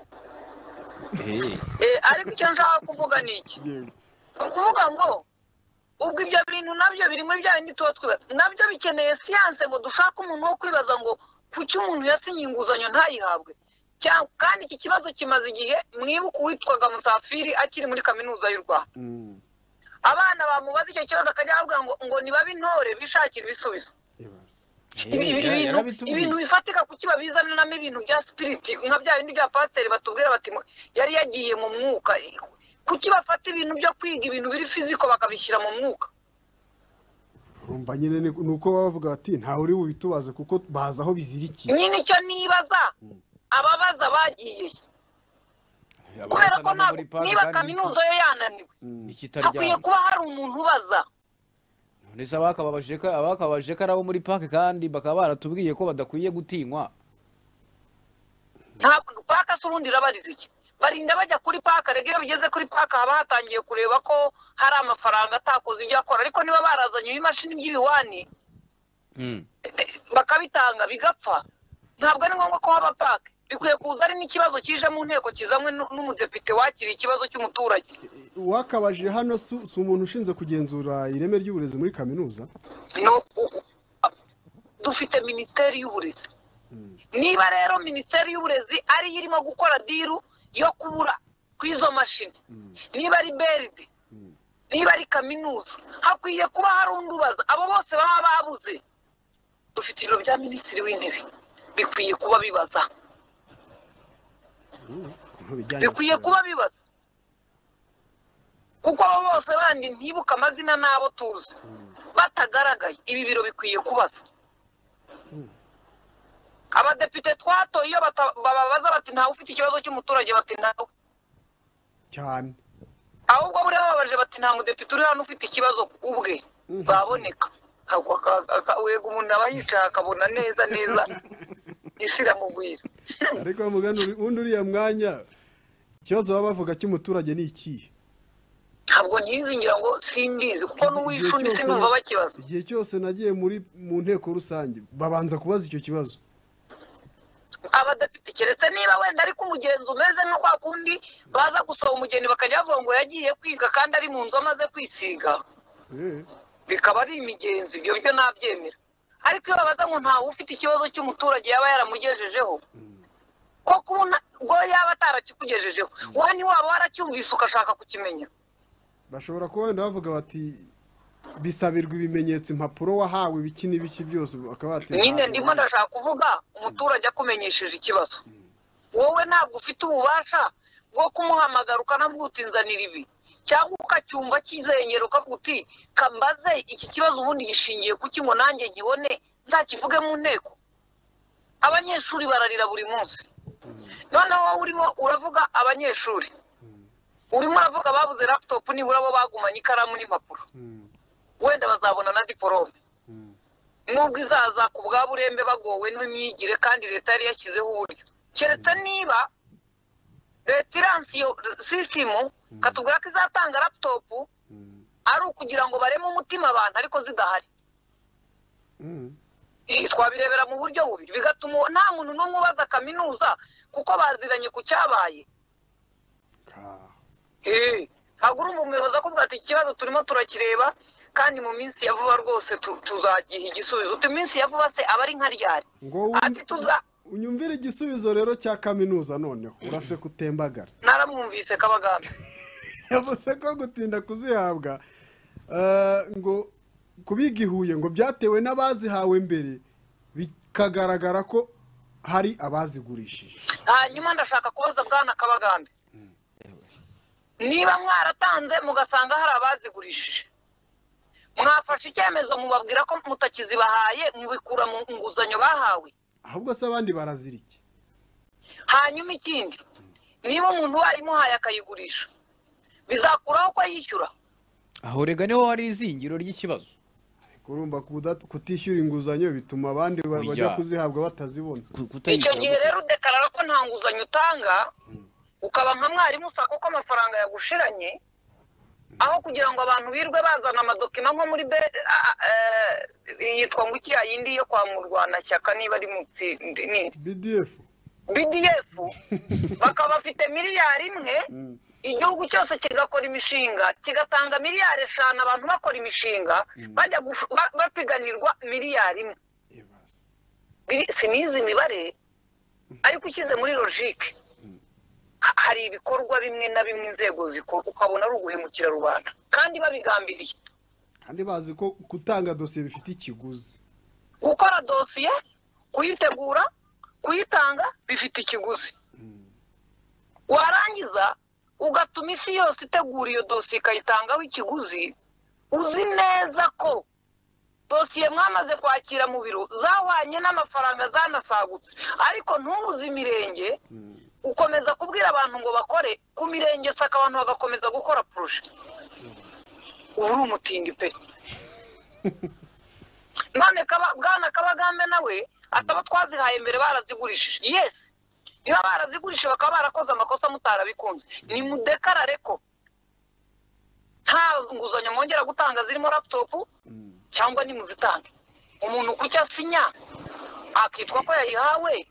Eh, Eh, ariko icyo nshaka kuvuga ni iki ni ukuvuga ngo ubwo ibyo bintu nabyo birimo bya bindi tuba twibaza nabyo bikeneye siyanse ngo dushake umuntu wo kwibaza ngo kuki umuntu yasinye inguzanyo ntayihabwe Cyangwa- kandi iki kibazo kimaze igihe mwibuke uwitwaga musafiri akiri muri kaminuza y'u rwanda Mm, abana bamubaza icyo kibazo akajya bavuga ngo ngo nibabe intore bishakire ibisubizo ibaze. eh, Ibi- ibi- ibintu- yarabitubwiye. ibintu bifatika kuki babizaniramo ibintu bya sipiriti nka bya bindi bya pasiteri batubwira bati "Mwe, yari yagiye mu mwuka kuki bafata ibintu byo kwiga ibintu biri fiziko bakabishyira mu mwuka urumva nyine ni ni uko baba bavuga bati ntawe uri bubitubaze kuko bazi aho bizirikiye nyine icyo nibaza ababaza bagiye Abana kubera ko bava ntabwo- muri park niba kandi kaminuza yo yananiwe hakwiye ikitaryana kuba hari umuntu ubaza none se abakababajije ko abakababajije ko ari abo muri park kandi bakaba baratubwiye ko badakwiye gutinywa ntabwo paka se urundi irabariza iki barinda bajya kuri paka rege iyo bigeze kuri paka haba hatangiye kureba ko hari amafaranga atakoze ibyo akora ariko niba barazanye ibimashini by'ibiwani Mm. bakabitanga bigapfa ntabwo ari ngombwa ko haba pake bikwiye kuza ari n'ikibazo kije mu nteko kizanywe n'u- n'umudepite wakiriye ikibazo cy'umuturage uwakabajije hano si si umuntu ushinzwe kugenzura ireme ry'uburezi muri kaminuza no u- u- dufite minisiteri y'uburezi niba rero minisiteri y'uburezi ariyo irimo gukora diru yo kubura ku izo mashini niba ari beride niba ari kaminuza hakwiye kuba hari undi ubaza abo bose baba babuze dufite ibiro bya minisitiri w'intebe bikwiye kuba bibaza ku bijyanye bikwiye na- kuba bibaza kuko abo bose bandi ntibuke amazina n'abo tuzi batagaragaye ibi biro bikwiye kubaza abadepite twatoye iyo bata- bababaza bati ntawe ufite ikibazo cy'umuturage bati ntawe cyane ahubwo buriya babaje bati nta mudepite uri hano ufite ikibazo ubwe baboneka Ako- aka- aka- wega umuntu aba yicaye akabona neza neza isi iramugwira ariko mugana uri- undi uriya mwanya ikibazo baba bavuga cy'umuturage ni ikihe ntabwo nyizingira ngo simbizi kuko Igihe n'uwishundi cyose- sinumva bakibaza igihe cyose nagiye muri mu nteko rusange babanza kubaza icyo kibazo abadepite keretse niba wenda ariko umugenzi umeze nka kwa kundi baza gusaba umugeni bakajya bavuga ngo yagiye kwiga kandi ari mu nzu amaze kwisiga Eh, bikaba ari imigenzo ibyo byo nabyemera ariko iyo babaza ngo ntawe ufite ikibazo cy'umuturage yaba yaramugejejeho ko kubona ubwo yaba atarakikugejejeho wowe ni waba waracyumvise ugashaka kukimenya bashobora kuba wenda bavuga bati bisabirwa ibimenyetso impapuro wahawe ibiki n'ibiki byose bakaba batera nyine ndimo ndashaka kuvuga umuturage akumenyesheje ikibazo wowe ntabwo ufite ububasha bwo kumuhamagara ukanamubwira uti nzanira ibi cyangwa ukacyumva kizengera ukavuga uti kambaze iki kibazo ubundi gishingiye kuki ngo nanjye nkibone nzakivuge mu nteko abanyeshuri bararira buri munsi noneho wowe urimo uravuga abanyeshuri urimo uravuga ababuze laputopu nibura bo bagumanye ikaramu n'impapuro wenda bazabona na diporome nubwo izaza ku bwa burembe bagowe n'imyigire kandi leta yari yashyizeho uburyo keretse niba leta iranse iyo sisimu katubwira ko izatanga laputopu ari ukugira ngo bareme umutima abantu ariko zidahari Mm. Eh, twabirebera mu buryo bubiri bigatuma uwo- nta muntu n'umwe ubaza kaminuza kuko baziranye ku cyabaye Ka- Eh, ntabwo uri umuyobozi akubwira ati iki kibazo turimo turakireba kandi mu minsi ya vuba rwose tu- tuzagiha igisubizo uti iminsi ya vuba se aba ari nka ryari ngo ati wum- tuza unyumvire igisubizo rero cya kaminuza noneho urase kutembagara naramwumvise kabagamba yavuze ko gutinda kuzihabwa eh, ngo kubiga i Huye ngo byatewe n'abazihawe mbere bikagaragara ko hari abazigurishije hanyuma ndashaka kubaza bwana kabagambe niba mwaratanze mugasanga hari abazigurishije mwafashe icyemezo mubabwira ko mutakizibahaye mubikura mu nguzanyo bahawe ahubwo se abandi barazirike hanyuma ikindi niba umuntu wayimuhaye akayigurisha bizakuraho ko yishyura aho rega niho hari izingiro ry'ikibazo urumva kuda- kutishyura inguzanyo bituma abandi ba- Burya. bajya kuzihabwa batazibona Ku- kutayishyura icyo gihe gute? rero udekarara ko nta nguzanyo utanga ukaba nka mwarimu usaka ko amafaranga yagushiranye aho kugira ngo abantu birwe bazana amadokima nko muri be a- a- eh, yitwa ngo iki yindi yo kwa murwanashyaka niba ari munsi ni bdf bdf bakaba bafite miliyari imwe Mm. igihugu cyose kigakora imishinga kigatanga miliyari eshanu abantu bakora imishinga bajya gufu- ba- bapiganirwa miliyari imwe Ibase. biri- sinizi imibare ariko ushyize muri logike ha- hari ibikorwa bimwe na bimwe inzego zikora ukabona ari uguhemukira rubanda kandi babigambiriye kandi bazi ko gutanga dosiye bifite ikiguzi gukora dosiye kuyitegura kuyitanga bifite ikiguzi warangiza ugatuma isi yose itegura iyo dosiye ikayitangaho ikiguzi uzi neza ko dosiye mwamaze kwakira mu biro zahwanye n'amafaranga zanasagutse ariko ntubuze imirenge ukomeza kubwira abantu ngo bakore ku mirenge saka abantu bagakomeza gukora poroje uba uri umutindi pe none kaba bwana kabagambe nawe ataba twazihaye mbere barazigurishije yesi niba barazigurishije bakaba barakoze amakosa mutarabikunze ni mudekarare ko nta nguzanyo mwongera gutanga zirimo laputopu cyangwa nimuzitange umuntu ku cyo asinya akitwa ko yayihawe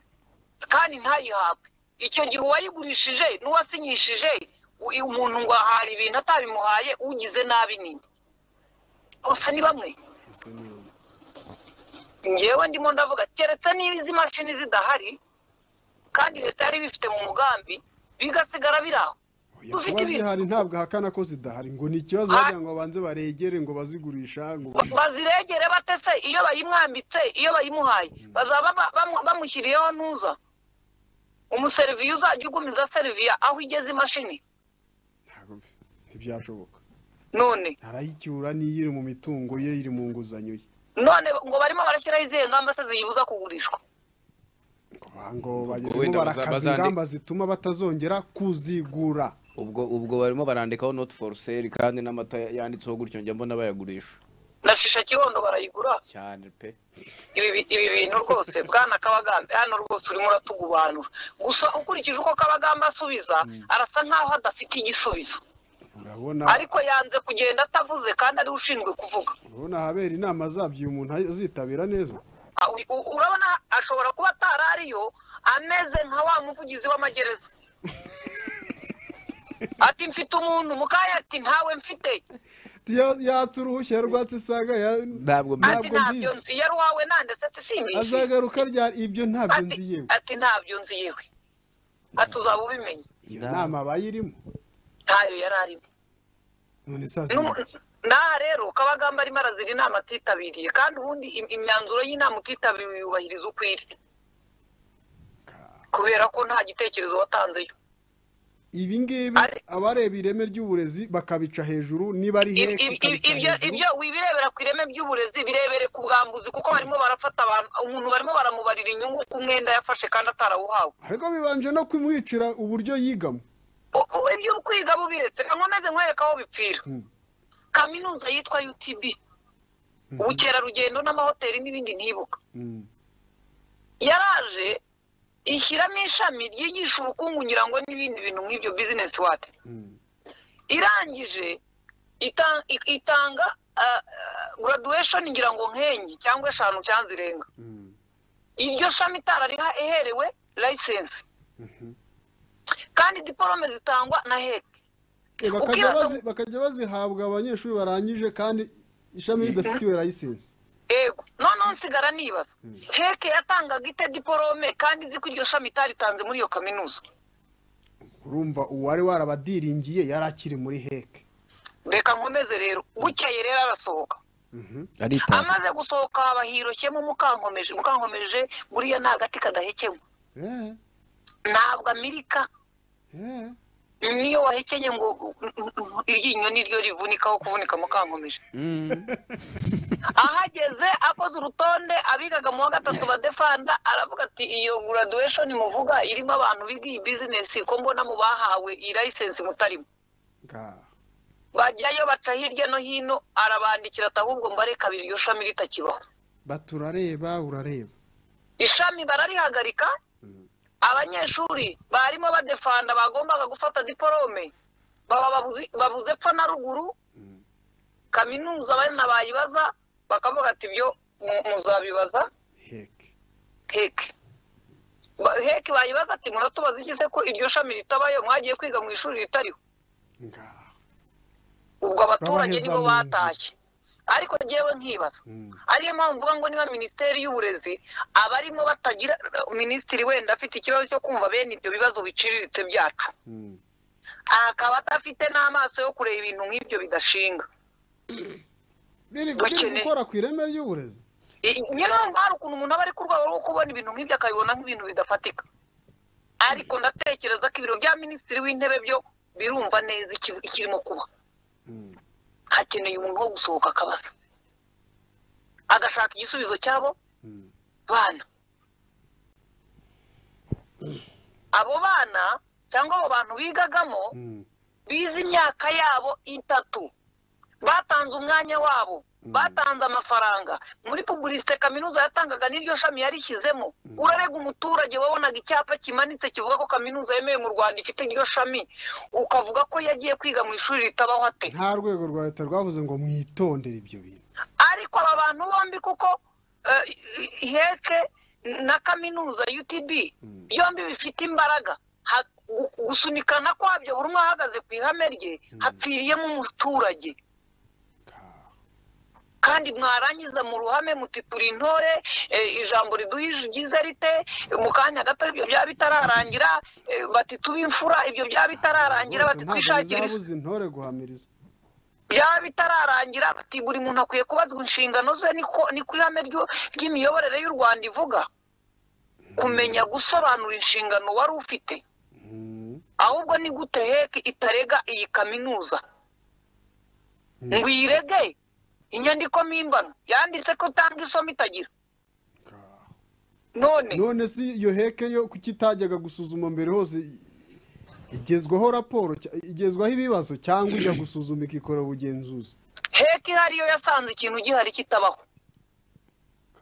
kandi ntayihabwe icyo gihe uwayigurishije n'uwasinyishije u- umuntu ngo ahari ibintu atabimuhaye ugize nabi ninde bose ni bamwe Gusa ni wowe. ngewe ndimo ndavuga keretse niba izi mashini zidahari kandi leta yari ibifite mu mugambi bigasigara biri aho Oya, Dufite kuba ibintu. zihari ntabwo ahakana ko zidahari ngo ni ikibazo Ah. bagira ngo babanze baregere ngo bazigurisha ngo Ba- baziregere bate se iyo bayimwambitse iyo bayimuhaye bazaba ba- bamu- bamushyiriyeho ntuza umuseriviye uzajya ugumiza seriviya aho igeze imashini ntabwo bi- ntibyashoboka none arayicyura niyo iri mu mitungo ye iri mu nguzanyo ye none ngo barimo barashyiraho izihe ngamba se ziyibuza kugurishwa Ngo- ngo bagirimo wenda barakaza bazandi- ingamba zituma batazongera kuzigura ubwo ubwo barimo barandikaho not for sale kandi n'amata yanditseho gutyo njya mbona bayagurisha na shisha kibondo barayigura cyane pe ibi bi- ibi bintu rwose bwana kabagambe hano rwose urimo uratugubanura gusa ukurikije uko kabagambe asubiza arasa nkaho adafite igisubizo urabona ariko yanze kugenda atavuze kandi ariwe ushinzwe kuvuga urabona ahabera inama zabyo uyu muntu azitabira neza Ah, u- u- urabona ashobora kuba atari ariyo ameze nka wa muvugizi w'amagereza ati mfite umuntu mukaya ati ntawe mfite Ya- yatse uruhushya rwatsisaga ntabwo ati Ntabwo ntabyo mbizi. nzi yari uwawe nande se ati simbizi azagaruka ryari ibyo ntabyo Ati- nzi yewe ati ntabyo nzi yewe ati uzaba ubimenya iyo nda- nama bayirimo ntayo yari arimo none isazi naha rero kabagamba arimo arazira inama atitabiriye kandi ubundi im- imyanzuro y'inama utitabiriye yubahiriza uko iri kubera ko nta gitekerezo watanzeyo ibi ngibi Ari- abareba ireme ry'uburezi bakabica hejuru niba ari Ib- hehe ib- ib- ibyo bakabica ibyo hejuru wibirebera ku ireme ry'uburezi birebere ku bwambuzi kuko barimo barafata abantu umuntu barimo baramubarira inyungu ku mwenda yafashe kandi atarawuhawe ariko bibanje no kumwicira uburyo yigamo U- u- ibyo kwiga bubiretse reka nkomeze nkwereka aho bipfira Hmm. kaminuza yitwa utb ubukerarugendo n'amahoteli n'ibindi ntibuka Mm. yaraje ishyiramo ishami ryigisha ubukungu ngira ngo n'ibindi bintu nk'ibyo bizinesi wati Mm. irangije ita- i- itanga ah, ah, graduation ngira ngo nk'enye cyangwa eshanu cyangwa zirenga Mm. iryo shami itarariha iherewe license kandi diporome zitangwa na heke Eh, bakajya Ukibaza- bazi- bakajya bazihabwa abanyeshuri barangije kandi ishami ridafitiwe layisensi ego noneho nsigara nibaza heke yatangaga ite diporome kandi izi ko iryo shami itaritanze muri iyo kaminuza urumva uwari warabadiringiye yari akiri muri heke reka nkomeze rero bukeye rero arasohoka aritanga amaze gusohoka haba hiroshemo mukankomeje mukankomeje buriya ni agati kadahekemwa Eh, ntabwo amerika eh. niyo wahekenye ngo iryinyo niryo rivunikaho kuvunika mukankomeje ahageze akoze urutonde abigaga mu wa gatatu badefanda aravuga ati iyo graduation muvuga irimo abantu biga iyi bizinesi ko mbona mu bahawe iyi license mutarimo Nga- bajyayo baca hirya no hino arabandikira ati ahubwo mbareka abiri iryo shami ritakibaho bati urareba urareba ishami bararihagarika abanyeshuri barimo badefanda bagombaga gufata diporome baba babuzi- babuze epfo na ruguru kaminuza bana bayibaza bakavuga ati ibyo mu- muzabibaza heke heke Ba- heke bayibaza ati muratubaza iki se ko iryo shami ritabayo mwagiye kwiga mu ishuri ritariho Nga- ubwo abaturage Babaheza nibo mu nzira. batashye ariko ngewe nkibaza Mm. ariyo mpamvu mvuga ngo niba minisiteri y'uburezi abarimo batagira minisitiri wenda afite ikibazo cyo kumva bene ibyo bibazo biciriritse byacu Mm. akaba adafite n'amaso yo kureba ibintu nk'ibyo bidashinga biri biri Bakeneye- gukora ku ireme ry'uburezi I- niyo mpamvu hari ukuntu umuntu aba ari ku rwego rwo kubona ibintu nk'ibyo akabibona nk'ibintu bidafatika ariko ndatekereza ko ibiro bya minisitiri w'intebe byo birumva neza iki- ikirimo kuba Mm. hakeneye umuntu wo gusohoka akabaza agashaka igisubizo cyabo Mm. bana abo bana cyangwa abo bantu bigagamo Mm. bize imyaka yabo itatu batanze umwanya wabo batanze amafaranga muri pubulisite kaminuza yatangaga n'iryo shami yarishyizemo urarega umuturage wabonaga icyapa kimanitse kivuga ko kaminuza yemewe mu rwanda ifite iryo shami ukavuga ko yagiye kwiga mu ishuri ritabaho ate nta rwego rwa leta rwavuze ngo mwitondere ibyo bintu ariko aba bantu bombi kuko eh, heke na kaminuza utb byombi bifite imbaraga Ha- gu- gusunikana kwabyo buri umwe ahagaze ku ihame rye hapfiriyemo umuturage Nga- kandi mwarangiza mu ruhame muti turi intore eh, ijambo riduhijigize rite mu kanya gato ibyo byaba bitararangira eh, bati tube imfura ibyo byaba bitararangira Rwose bati ntabwo twishakire bizabuza intore guhamiriza byaba bitararangira bati buri muntu akwiye kubazwa inshingano ze niko niko ihame ryo- ry'imiyoborere y'u rwanda ivuga kumenya gusobanura inshingano wari ufite Mm. ahubwo ni gute heke itarega iyi kaminuza ngo iyirege inyandiko mpimbano yanditse ko utanga isomo itagira Nga- none none si iyo heke yo kukitajyaga gusuzuma mbere hose igezwaho raporo cya- igezwaho ibibazo cyangwa ijya gusuzuma ikikora ubugenzuzi heke ihari yo yasanze ikintu gihari kitabaho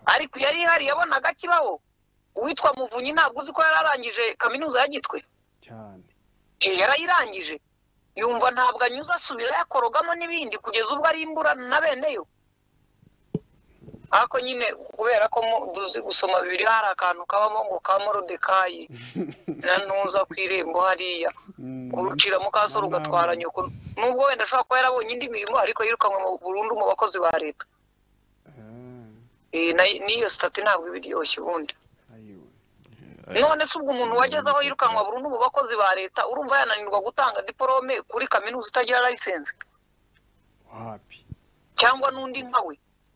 ariko iyo ari ihari yabonaga kibaho uwitwa muvunyi ntabwo uzi ko yari arangije kaminuza ya gitwe cyane Eh, yarayirangije yumva ntabwo anyuze asubira yakorogamo n'ibindi kugeza ubwo ari imburana na beneyo ariko nyine kubera ko mu- duzi gusoma bibiliya hari akantu kabamo ngo ka morodekayi na ntuza ku irembo hariya urucira mu kaso rugatwara nyoko nubwo wenda ashobora kuba yarabonye indi mirimo ariko yirukanwe mu burundu mu bakozi ba leta Ah, Eh, na- n'iyo sitati ntabwo iba iryoshye ubundi ayiwe. none se ubwo umuntu wageze aho yirukanwa burundu mu bakozi ba leta urumva yananirwa gutanga diporome kuri kaminuza itagira layisensi wapi cyangwa n'undi nka we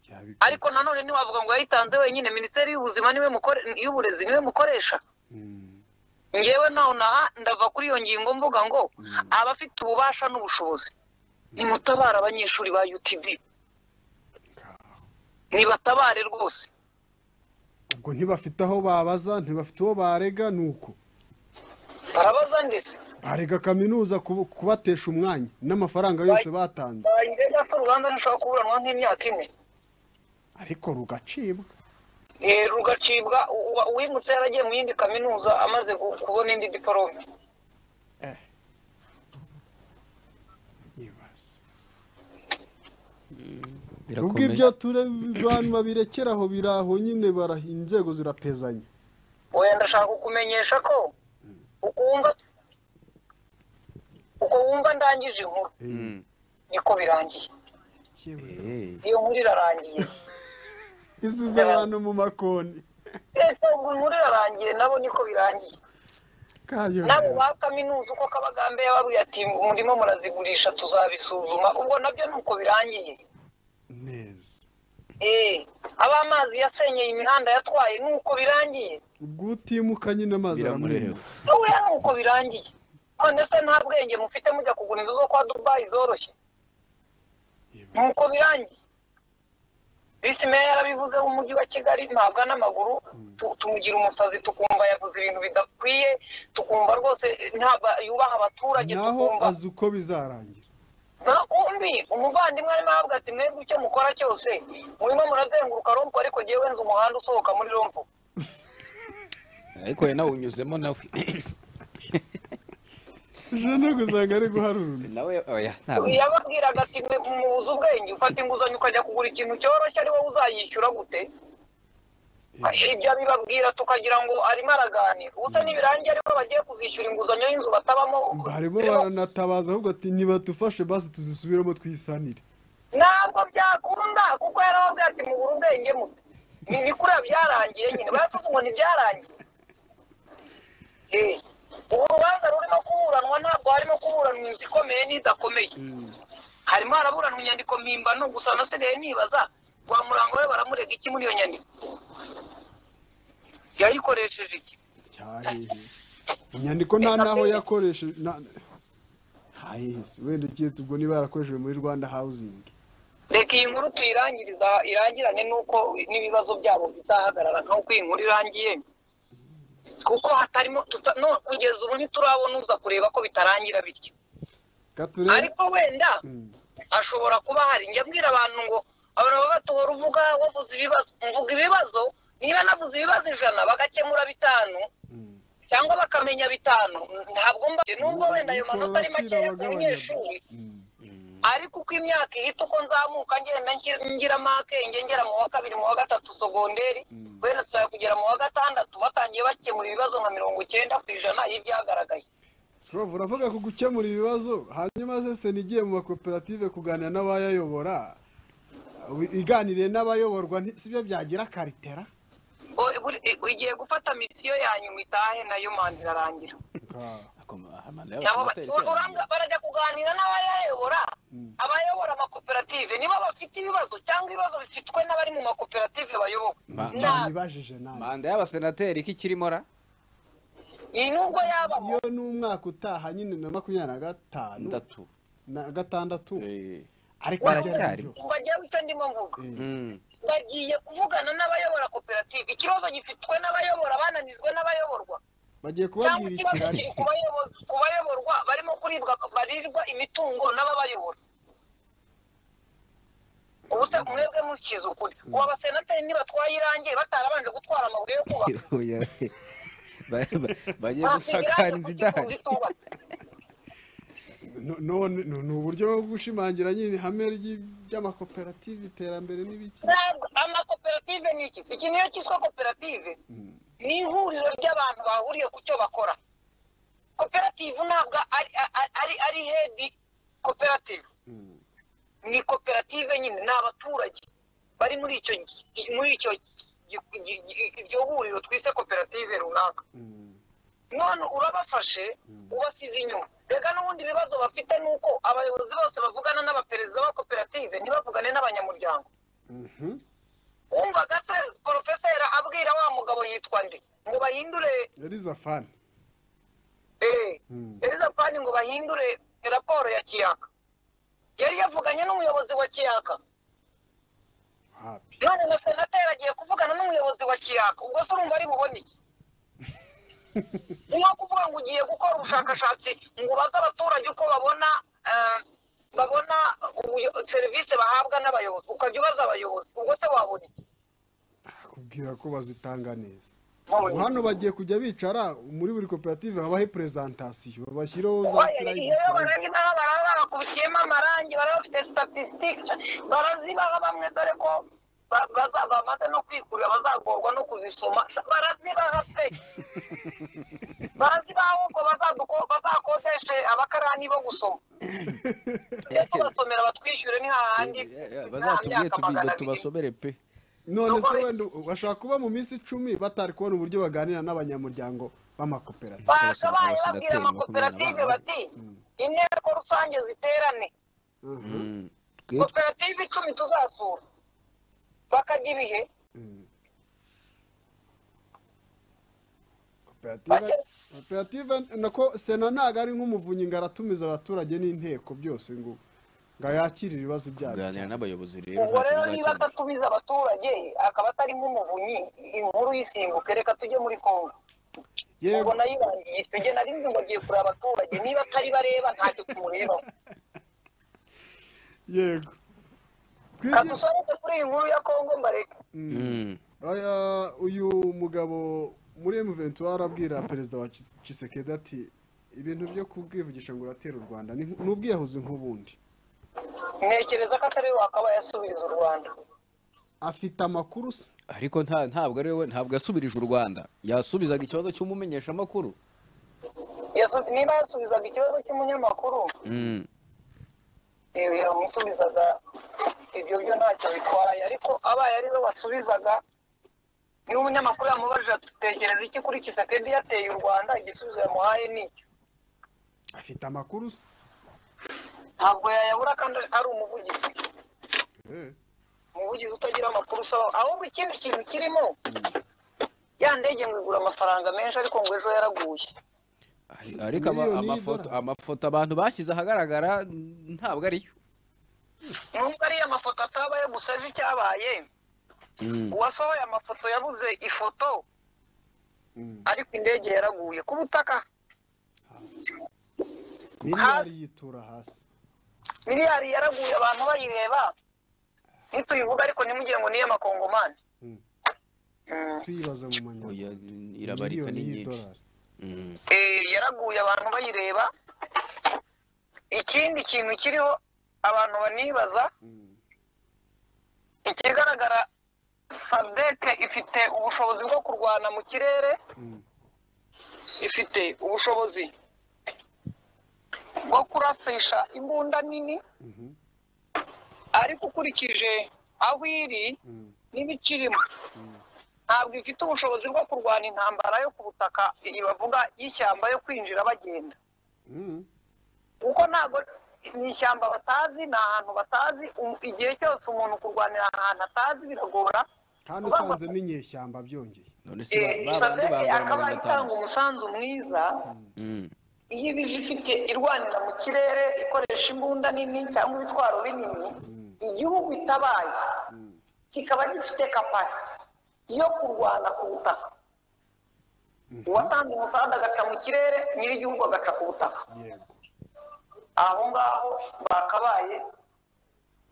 yabikora ariko nanone ntiwavuga ngo yayitanze wenyine minisiteri y'ubuzima niwe mukore- y'uburezi niwe mukoresha Mm. ngewe nawe naha ndava kuri iyo ngingo mvuga ngo abafite ububasha n'ubushobozi nimutabare abanyeshuri ba utb Nga- nibatabare rwose ubwo ntibafite aho babaza ntibafite uwo barega ni uko barabaza ndetse barega kaminuza kubu- kubatesha umwanya n'amafaranga yose batanze ndetse se uruganda ntushobora kuburanwa nk'imyaka ine ariko rugacibwa Eh, rugacibwa u- u- uwimutse yaragiye mu yindi kaminuza amaze ku- kubona indi diporome ibaze ubwo birakomeye ibyo ture abantu babirekera aho biraho nyine bara- inzego zirapezanya wenda ndashaka kukumenyesha ko uko wumva uko wumva ndangije inkuru Mm. niko birangiye Eh. iyo nkuru irarangiye isize abantu mu makoni ese ubwo inkuru irarangiye nabo niko birangiye kayo nabo ba kaminuza uko kabagambe yababwiye ati murimo murazigurisha tuzabisuzuma ubwo nabyo ni uko birangiye neza eh aba amazi yasenyeye imihanda yatwaye ni uko birangiye ubwo utimuka nyine amazi biramureba aramureba Buriya ni uko birangiye none se nta bwenge mufite mujya kugura inzu zo kwa dubayi zoroshye ni uko birangiye visi meya yarabivuze w'umujyi wa kigali ntabwa n'amaguru tu- tumugira umusazi tukumva yavuze ibintu bidakwiye tukumva rwose ntabwo yubaha abaturage naho tukumva azi uko bizarangira ntakumbi umuvandimwe arimo aravuga ati mwebwe icyo mukora cyose murimo murazenguruka rompo ariko ngewe nzi umuhanda usohoka muri rompo ariko we nawe unyuzemo nawe jana gusanga ari guharura nawe oya ntabwo yababwiraga ati mwe mubuze ubwenge ufata inguzanyo ukajya kugura ikintu cyoroshye ari wowe uzayishyura gute ibyo abibabwira tukagira ngo arimo araganira ubusa nibirangiye ariko bagiye kuzishyura inguzanyo y'inzu batabamo harimo Rero, baranatabaza ahubwo ati nibatufashe basi tuzisubiremo twisanire ntabwo byakunda kuko yarababwira ati mubure ubwenge mute ni ni kuriya byarangiye nyine barasuze ngo ntibyarangiye Eh, ubu rubanza rurimo kuburanwa ntabwo harimo kuburanwa inzu ikomeye n'idakomeye harimo haraburanwa inyandiko mpimbano gusa nasigaye nibaza rwa murango we baramurega iki muri iyo nyandiko yayikoresheje iki cyahehe inyandiko nta naho yakoresheje nta- hahehe se wenda keretse ubwo niba yarakoreshejwe muri rwanda hawuzingi reka iyi nkuru tuyirangiriza irangirane n'uko n'ibibazo byabo bizahagarara nk'uko iyi nkuru irangiye kuko hatarimo tuta- no kugeza ubu ntiturabona uza kureba ko bitarangira bityo katurebe ariko wenda ashobora kuba hari njya mbwira abantu ngo abantu baba batohora uvuga wavuze ibibazo mvuga ibibazo niba navuze ibibazo ijana bagakemura bitanu cyangwa bakamenya bitanu ntabwo mba nubwo wenda ayo manota ari makeya ku munyeshuri ariko uko imyaka ihita uko nzamuka ngenda ngi- ngira makenge ngera mu wa kabiri mu wa gatatu sogonderi wenda tuzajya kugera mu wa gatandatu batangiye bakemura ibibazo nka mirongo icyenda ku ijana y'ibyagaragaye Scrooge, uravuga ku gukemura ibibazo hanyuma se senigiye mu makoperative kuganira n'abayayobora ubu iganiriye n'abayoborwa nti- si byo byagira karitera O- buri- i- igiye gufata misiyo yanyu itahe nayo manda irarangira Nabo ba- uranga- barajya kuganira n'abayayobora abayobora amakoperative nibo bafite ibibazo cyangwa ibibazo bifitwe n'abari mu makoperative bayobowe Nta- nibajije nawe manda y'abasenateri iki kirimo ra ni nubwo yabaho iyo ni umwaka utaha nyine na makumyabiri na gatanu ndatu na gatandatu Eh, ariko baracyari ngo ajyeho icyo ndimo mvuga Mm. bagiye kuvugana n'abayobora koperative ikibazo gifitwe n'abayobora bananizwe n'abayoborwa bagiye cyangwa kubabwira ikibazo ikirari kiri ku bayobo- ku bayoborwa barimo kuribwa barirwa imitungo n'ababayobora ubu se mwebwe mukize ukuri ubu abasenateri nibatwaye irange batarabanje gutwara amabuye yo kubaka Oya, we. Ba- ba- bagiye basiga gusakara irange ku kigo inzu idahari zitubatse No- none no- ni uburyo bwo gushimangira nyine ihame ry'i- ry'amakoperative iterambere n'ibiki Ntabwo- amakoperative ni iki iki niyo cyiswe koperative ni ihuriro ry'abantu bahuriye ku cyo bakora koperative ntabwo ari ari- ari ari hedi koperative ni koperative nyine ni abaturage bari muri icyo gi- muri icyo gi- gi- gi- iryo huriro twise koperative runaka none urabafashe ubasize inyuma reka n'ubundi ibibazo bafite ni uko abayobozi bose bavugana n'abaperezida ba koperative ntibavugane n'abanyamuryango wumvaga se porofeseri abwira wa mugabo yitwa nde ngo bahindure elizafani eh, elizapani ngo bahindure raporo ya kiyaka yari yavuganye n'umuyobozi wa kiyaka hapi none na senateri agiye kuvugana n'umuyobozi wa kiyaka ubwo se urumva ari bubone iki ni nko kuvuga ngo ugiye gukora ubushakashatsi ngo ubaze abaturage uko babona eh, babona ubuyo- serivisi bahabwa n'abayobozi ukajya ubaza abayobozi ubwo se wabona iki kubwira ko bazitanga neza Wabona Ubu iki? hano bagiye kujya bicara muri buri koperative habaho prezantasiyo babashyireho za iyo silayidi barahita baraba bakubishyiyemo amarangi baraba bafite statisitike barazibaha bamwe dore ko ba- baza- bamaze no kwikurira bazagorwa no kuzisoma barazibaha pe barazibaha ahubwo bazaduko- bazakodeshe abakarani bo gusoma Reka basomera batwishyure ni hahandi bazatubwiye tubigo tubasomere pe none se Nubwo- wenda bashobora kuba mu minsi icumi batari kubona uburyo baganira n'abanyamuryango b'amakoperative bakabaye abasenateri babwira amakoperative makumyabiri na bati inteko rusange ziterane Mm. Twe koperative icumi tuzasura bakajya ibihe koperative koperative nako sena ntabwo ari nk'umuvunyi ngo aratumiza abaturage n'inteko byose ngo ngo yakire ibibazo byabo kuganira n'abayobozi rero ubwo ntacyo rero niba bizakemuka. atatumiza abaturage akaba atarimo umuvunyi inkuru y'isimbuke reka tujye muri kongo yego ubwo nayirangiye icyo gihe nari nzi ngo agiye kureba abaturage niba atari bareba ntacyo tumurebaho yego reka twige dusohoke kuri iyi nkuru ya kongo mbareke Mm. Aya, uyu mugabo muri M23 arabwira perezida wa Chis- Tshisekedi ati ibintu byo kubwivugisha ngo uratera u Rwanda ni ni ubwiyahuzi nk'ubundi ntekereza ko atari we wakabaye asubiza u rwanda afite amakuru se ariko nta ntabwo ari we ntabwo yasubirije u rwanda yasubizaga ikibazo cy'umumenyeshamakuru Yasu- niba yasubizaga ikibazo cy'umunyamakuru Mm. eh, yamusubizaga ibyo byo ntacyo bitwaye ariko abaye ari we wasubizaga niba umunyamakuru yamubajije ati tekereza iki kuri kisekedi yateye u rwanda igisubizo yamuhaye ni iki afite amakuru se ntabwo yayabura kandi ari umuvugizi umuvugizi utagira amakuru usaba ahubwo ikindi kintu kirimo ya ndege ngo igura amafaranga menshi ariko ngo ejo yaraguye ariko ama- Miliyoni amafoto y'idolari. amafoto abantu bashyize ahagaragara ntabwo ariyo nubwo ariyo amafoto atabaye gusa ejo icyabaye uwasohoye amafoto yabuze ifoto ariko indege yaraguye ku butaka miliyari yitura hasi miliyari yaraguye abantu bayireba ntituyivuga ariko ntimugire ngo niyo amakongomani Mm. Mm. tuyibaza mu manyarwanda Oya, irabarika ni nyinshi Mm. Eh, yaraguye abantu bayireba ikindi kintu kiriho abantu banibaza ikigaragara sadeke ifite ubushobozi bwo kurwana mu kirere ifite ubushobozi bwo kurasisha imbunda nini ariko ukurikije aho iri n'ibicirimo ntabwo ifite ubushobozi bwo kurwana intambara yo ku butaka iyi bavuga y'ishyamba yo kwinjira bagenda kuko ntabwo ni ishyamba batazi ni ahantu batazi um- igihe cyose umuntu kurwanira ahantu atazi biragora kandi usanzemo inyeshyamba byongeye none se Eh, ba- ba bandi sadege bagura akaba magana itanga atanu umusanzu mwiza Mm. iyo ibije ifite irwanira mu kirere ikoresha imbunda nini cyangwa ibitwaro binini igihugu itabaye kikaba gifite kapasiti yo kurwana ku butaka uwatanga umusanzu agaca mu kirere nyir'igihugu agaca ku butaka yego aho ngaho bakabaye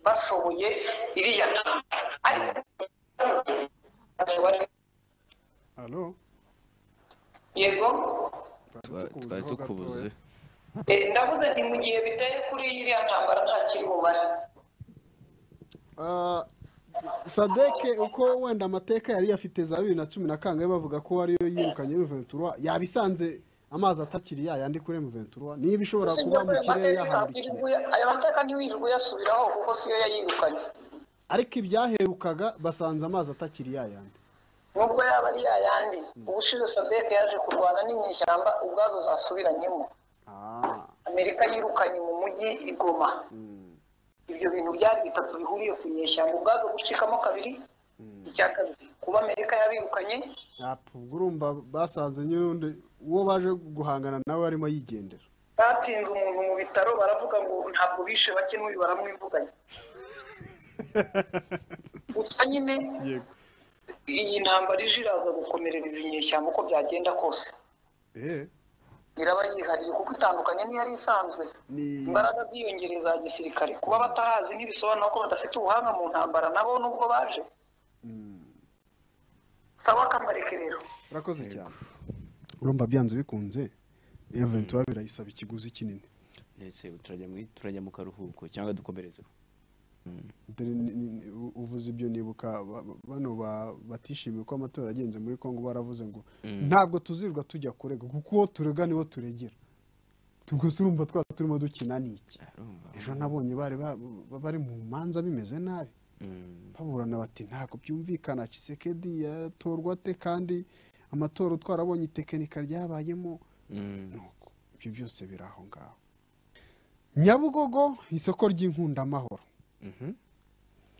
bashoboye iriya ntambara. ariko alo yego Twa- twari tukubuze Eh, ndavuze nti mu gihe biteye kuri iriya ntambara nta kiri bumare Ah, sadeke uko wenda amateka yari afite za bibiri na cumi na kangahe bavuga ko ariyo yirukanye M23 yabisanze amazi atakiri yayandi kuri M23 niba ishobora kuba mu kirere yahambikiye ayo mateka ntiwirirwe uyasubiraho kuko siyo yayirukanye ariko ibyaherukaga basanze amazi atakiri yayandi nubwo yaba ari yayandi ubushize sadeke yaje kurwana n'inyeshyamba ubwazo zasubiranyemo Ah, amerika yirukanye mu mujyi i goma ibyo bintu byari bitatu bihuriye ku nyeshyamba ubwazo gucikamo kabiri icya kabiri kuba amerika yabirukanye apu, ubwo urumva basanze nyundi uwo baje guhangana nawe arimo yigendera batsinze umuntu mu bitaro baravuga ngo ntabwo bishe bake n'uyu baramwivuganye gusa nyine yego iyi ntambara ije iraza gukomerereza inyeshyamba uko byagenda kose eh iraba yihariye kuko itandukanye n'iyari isanzwe ni imbaraga ziyongereye za gisirikare kuba batarazi ntibisobanura ko badafite ubuhanga mu ntambara nabo nubwo baje sawa kambareke rero urakoze cyane urumva byanze bikunze M23 birayisaba ikiguzi kinini Ese turajya mu- turajya mu karuhuko cyangwa dukomerezeho Dore ni- ni- ni- u- uvuze ibyo nibuka ba- ba- bano ba- batishimiye ko amatora yagenze muri congo baravuze ngo ntabwo tuzirirwa tujya kurega kuko uwo turega niwo turegera ubwo se urumva twa turimo dukina ni iki Arumva. ejo nabonye bari ba- ba- bari mu manza bimeze nabi Mm. baburana bati ntabwo byumvikana cisekedi yatorwa ate kandi amatora twarabonye itekinika ryabayemo Mm. nuko ibyo byose biri aho ngaho nyabugogo isoko ry'inkundamahoro Mhm.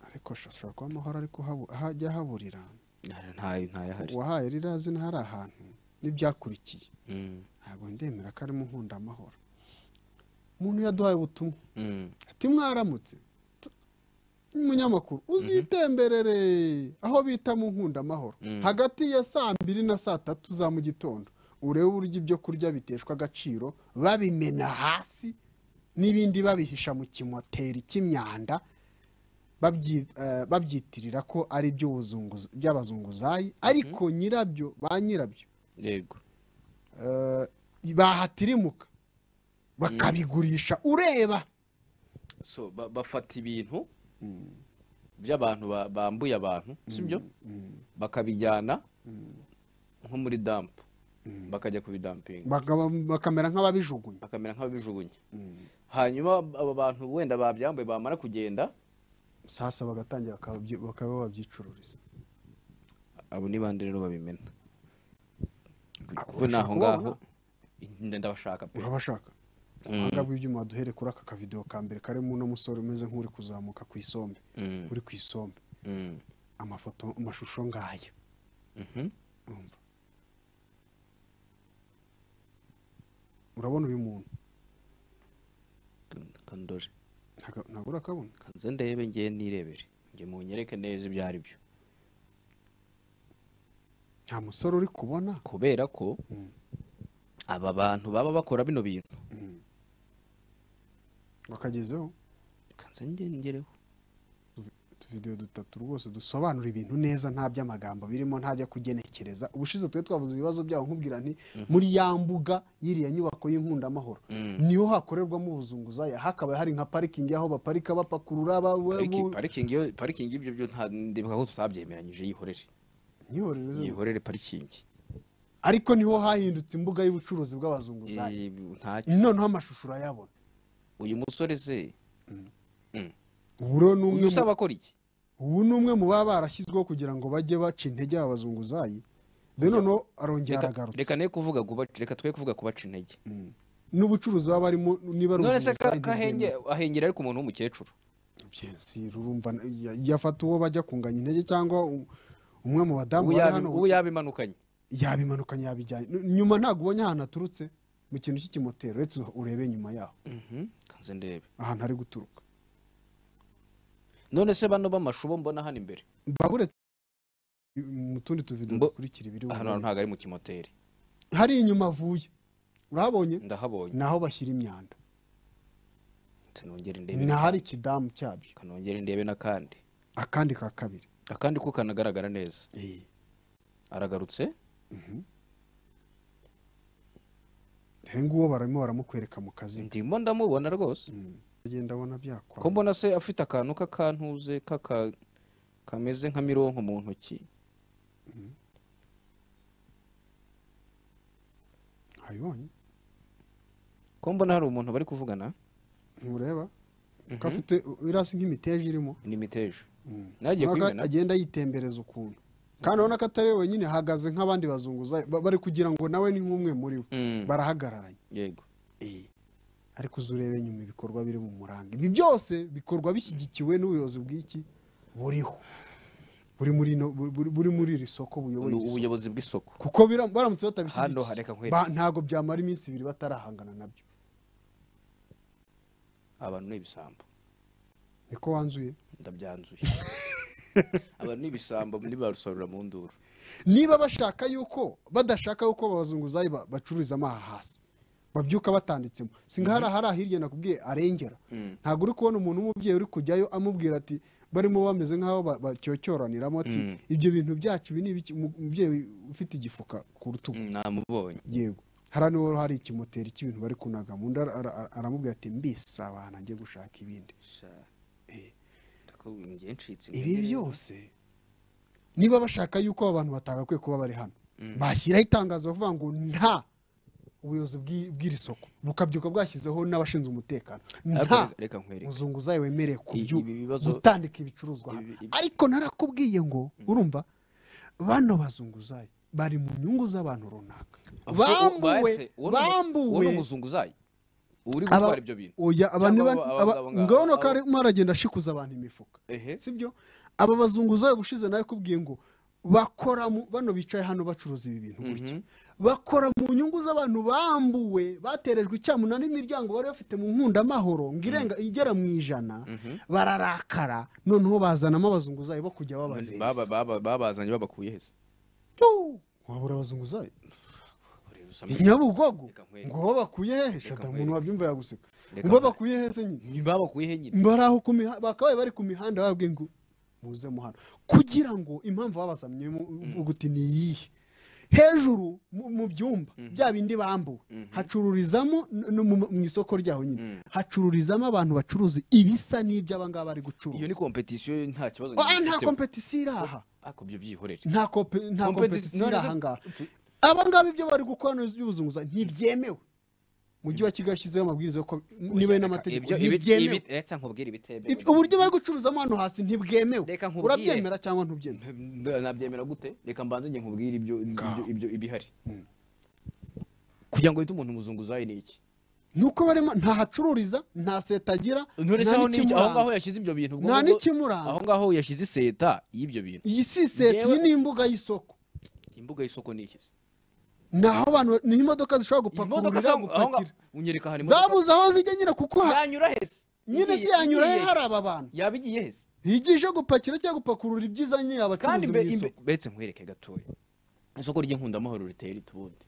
ariko ashobora kuba amahoro ariko habu- hajya haburira Nta- nta- ntayahari uwahaye rirazi hari ahantu n'ibyakurikiye Mm. ntabwo ndemera ko arimo nkunda amahoro umuntu yaduhaye ubutumwa ati mwaramutse umunyamakuru uzitemberere aho bita mu nkundamahoro hagati ya saa mbiri na saa tatu za mu gitondo urebe uburyo ibyo kurya biteshwa agaciro babimena hasi n'ibindi babihisha mu kimoteri cy'imyanda babyitirira ko ari iby'abazunguzayi ariko nyirabyo ba nyirabyo yego bahatirimuka bakabigurisha ureba so ba- bafata ibintu by'abantu ba- bambuye abantu sibyo bakabijyana nko muri dampu bakajya kubidampinga bakaba- bakamera nk'ababijugunya bakamera nk'ababijugunya hanyuma abo bantu wenda babyambuye bamara kugenda sasa bagatangira bakabyi- bakaba babyicururiza abo ni bande rero babimena kuko urashaka naho ngaho kubabona? njye ndabashaka pe urabashaka ubuhanga bw'ibyuma duhere kuri aka kavidewo ka mbere karimo uno musore umeze nk'uri kuzamuka ku isombe Mm. uri ku isombe Mm. amafoto amashusho ngaya Mhm. Urumva? urabona uyu muntu kandore Ntago- ntabwo urakabona kanze ndebe ngiye nirebere njye munyereke neza ibyo ari byo nta musore uri kubona kubera ko aba bantu baba bakora bino bintu wakagezeho kanze ngereho utuvidewo dutatu rwose dusobanura ibintu neza nta by'amagambo birimo ntajya kugenekereza ubushize twe twavuze ibibazo byabo nkubwira nti muri ya mbuga y'iriya nyubako y'inkundamahoro niho hakorerwamo ubuzunguzaya hakaba hari nka parikingi aho baparika bapakurura Pariki- ba- parikingi yo- parikingi y'ibyo byo nta ndibuka ko tutabyemeranyije yihorere Nihorere zo- yihorere parikingi ariko niho hahindutse imbuga y'ubucuruzi bw'abazunguzayi Eh, ntacyo noneho amashusho urayabona uyu musore se uburo ni umwe uyu mu- usaba akora iki ubu ni umwe mu baba barashyizweho kugira ngo bajye baca intege aba bazunguzayi dore noneho arongera Reka- aragarutse reka ne kuvuga kubaca- reka twe kuvuga kubaca intege n'ubucuruzi baba barimo niba ari none se ka- ubuzunguzayi kahenge ahengera ariko umuntu w'umukecuru si rurumva ya- yafata uwo bajya kunganya intege cyangwa u- umwe mu badamu ubu bari yabi- hano ubu yabimanukanye yabimanukanye yabijyanye N- nyuma ntabwo ubonye ahantu aturutse mu kintu cy'ikimotero uretse urebe nyuma yaho Mhm, kanze ndebe ahantu ari guturuka none se bano b'amashubo mbona hano imbere babure mu tundi tuvido Mbo- dukurikira ibiri hano hantu buhoro. ntabwo ari mu kimoteri hari inyuma avuye urahabonye ndahabonye ni aho bashyira imyanda kanongera ndebe ni ahari ikidamu cyabyo kanongera ndebe n'akandi akandi ka kabiri akandi ko kanagaragara neza Eh, aragarutse dore nguwo barimo baramukwereka mu kazi ndimo ndamubona rwose agenda abona byakwa ko mbona se afite akantu k'akantuze k'aka kameze nka mironko mu ntoki abibonye ko mbona hari umuntu bari kuvugana ntureba ko afite irasi nk'imiteja irimo ni miteje nagiye Mpaka kubimena agenda yitembereza ukuntu kandi urabona ko atari we wenyine hahagaze nk'abandi bazunguzayi ba- bari kugira ngo nawe ni nk'umwe muri bo Mm. barahagararanye yego Eh. ariko uzi urebe nyuma ibikorwa biri mu muranga ibi byose bikorwa bishyigikiwe n'ubuyobozi bw'iki buriho buri muri ino- buri- buri- buri muri iri soko buyoboye ni iri soko. ubuyobozi bw'isoko kuko biram- baramutse Hano hareka batabishyigikiye nkwereke. ba- ntabwo byamara iminsi ibiri batarahangana nabyo abantu ni ibisambo niko wanzuye ndabyanzuye abantu ni ibisambo ntibarusarura mu nduru niba bashaka yuko badashaka yuko abazunguzayi ba- bacururizamo aha hasi babyuka batanditsemo si nkaho hari ahari hirya nakubwiye arengera ntabwo uri kubona umuntu w'umubyeyi uri kujyayo amubwira ati barimo bameze nk'aho ba- bacyocyoraniramo ati ibyo bintu byacu ibi ni ibiki?" Umu- umubyeyi ufite igifuka ku rutugu Mm, namubonye yego hariya niho hari ikimoteri cy'ibintu bari kunaga mu nda ara- ara- aramubwira ati mbisabana njye gushaka ibindi ndakubwira ngiye ncitse ibi intege. byose niba bashaka yuko aba bantu batagakwiye kuba bari hano bashyiraho itangazo bavuga ngo nta ubuyobozi bw'i- bw'iri soko bukabyuka bwashyizeho n'abashinzwe umutekano Ariko nta reka- reka nkwereke muzunguzayi wemerewe kubyo ibi bibazo- gutandika ibicuruzwa hano. Ibi- ibi- ariko narakubwiye ngo urumva bano bazunguzayi bari mu nyungu z'abantu runaka Ubwo uwo bambuwe bahetse, uwo ni umu- uwo bambuwe ni umuzunguzayi uri gutwara ibyo bintu oya abantu Cyangwa ba- abo- aba- abo- abo- ngabo abo- kare mwaragenda ashikuza abantu imifuka ehe sibyo aba bazunguzayi ubushize nawe kubwiye ngo bakora mu- bano bicaye hano bacuruza ibi bintu gutya bakora mu nyungu z'abantu bambuwe baterejwe icyamuna n'imiryango bari bafite mu nkundamahoro ngo irenga igera mu ijana bararakara noneho bazanamo abazunguzayi bo kujya babaveza Baba- baba- babazanye babakuye heza Tu! wabura abazunguzayi inyabugogo ngo aho bakuye hehe shata umuntu wabyumva yaguseka Reka ngo aho nkwereke. bakuye hehe se nyine babakuye he nyine bari aho ku mihanda bakabaye bari ku mihanda babwiye ngo muze muhano kugira ngo impamvu babasamye uguti ni iyihe hejuru mu mu byumba bya bindi bambuwe hacururizamo n- no mu mu isoko ryaho nyine hacururizamo abantu bacuruza ibisa n'ibyo aba ngaba bari iyo ni gucuruza kompetisiyo nta kibazo Ah, nta gifite. kompetisiyo iri aha ariko byo byihorere nta kompe- nta Kompeti- kompetisiyo iri none se- aha ngaha aba ngaba ibyo bari gukora n'ubuzunguza ntibyemewe umujyi wa kigali yashyizeho amabwiriza yo ko niba ari n'amategeko Ibyo- ibi- ntibyemewe ibi- reka nkubwire ibitemewe Ibi- uburyo bari gucuruzamo hano hasi ntibwemewe Reka nkubwire. urabyemera cyangwa ntubyemewe Nda- nabyemera gute reka mbanze njye nkubwire ibyo ibyo- ibyo ibihari kugira ngo wite umuntu umuzunguzayi ni iki nuko barimo nta hacururiza nta seta agira None se nta aho ni iki? aho n'ikimuranga. ngaho yashyize ibyo bintu ubwo nta ngubu- n'ikimuranga. aho ngaho yashyize iseta y'ibyo bintu iyi si seta iyi Njyewe- ni imbuga y'isoko imbuga y'isoko ni iki se? ni aho abantu ni ho imodoka zishobora Imodoka gupakururira se aho ngaha- gupakira unyereka ahantu imodoka- zabuze aho zijya nyine kuko ha- yanyura hese nyine si Igiye- yanyura he igiye- hari aba bantu yaba igiye hese higiye ije gupakira cyangwa gupakurura ibyiza nyine kandi abacuruzi mu mbe- imbe- isoko beretse nkwereke gatoya isoko ry'inkundamahoro riteye rite ubundi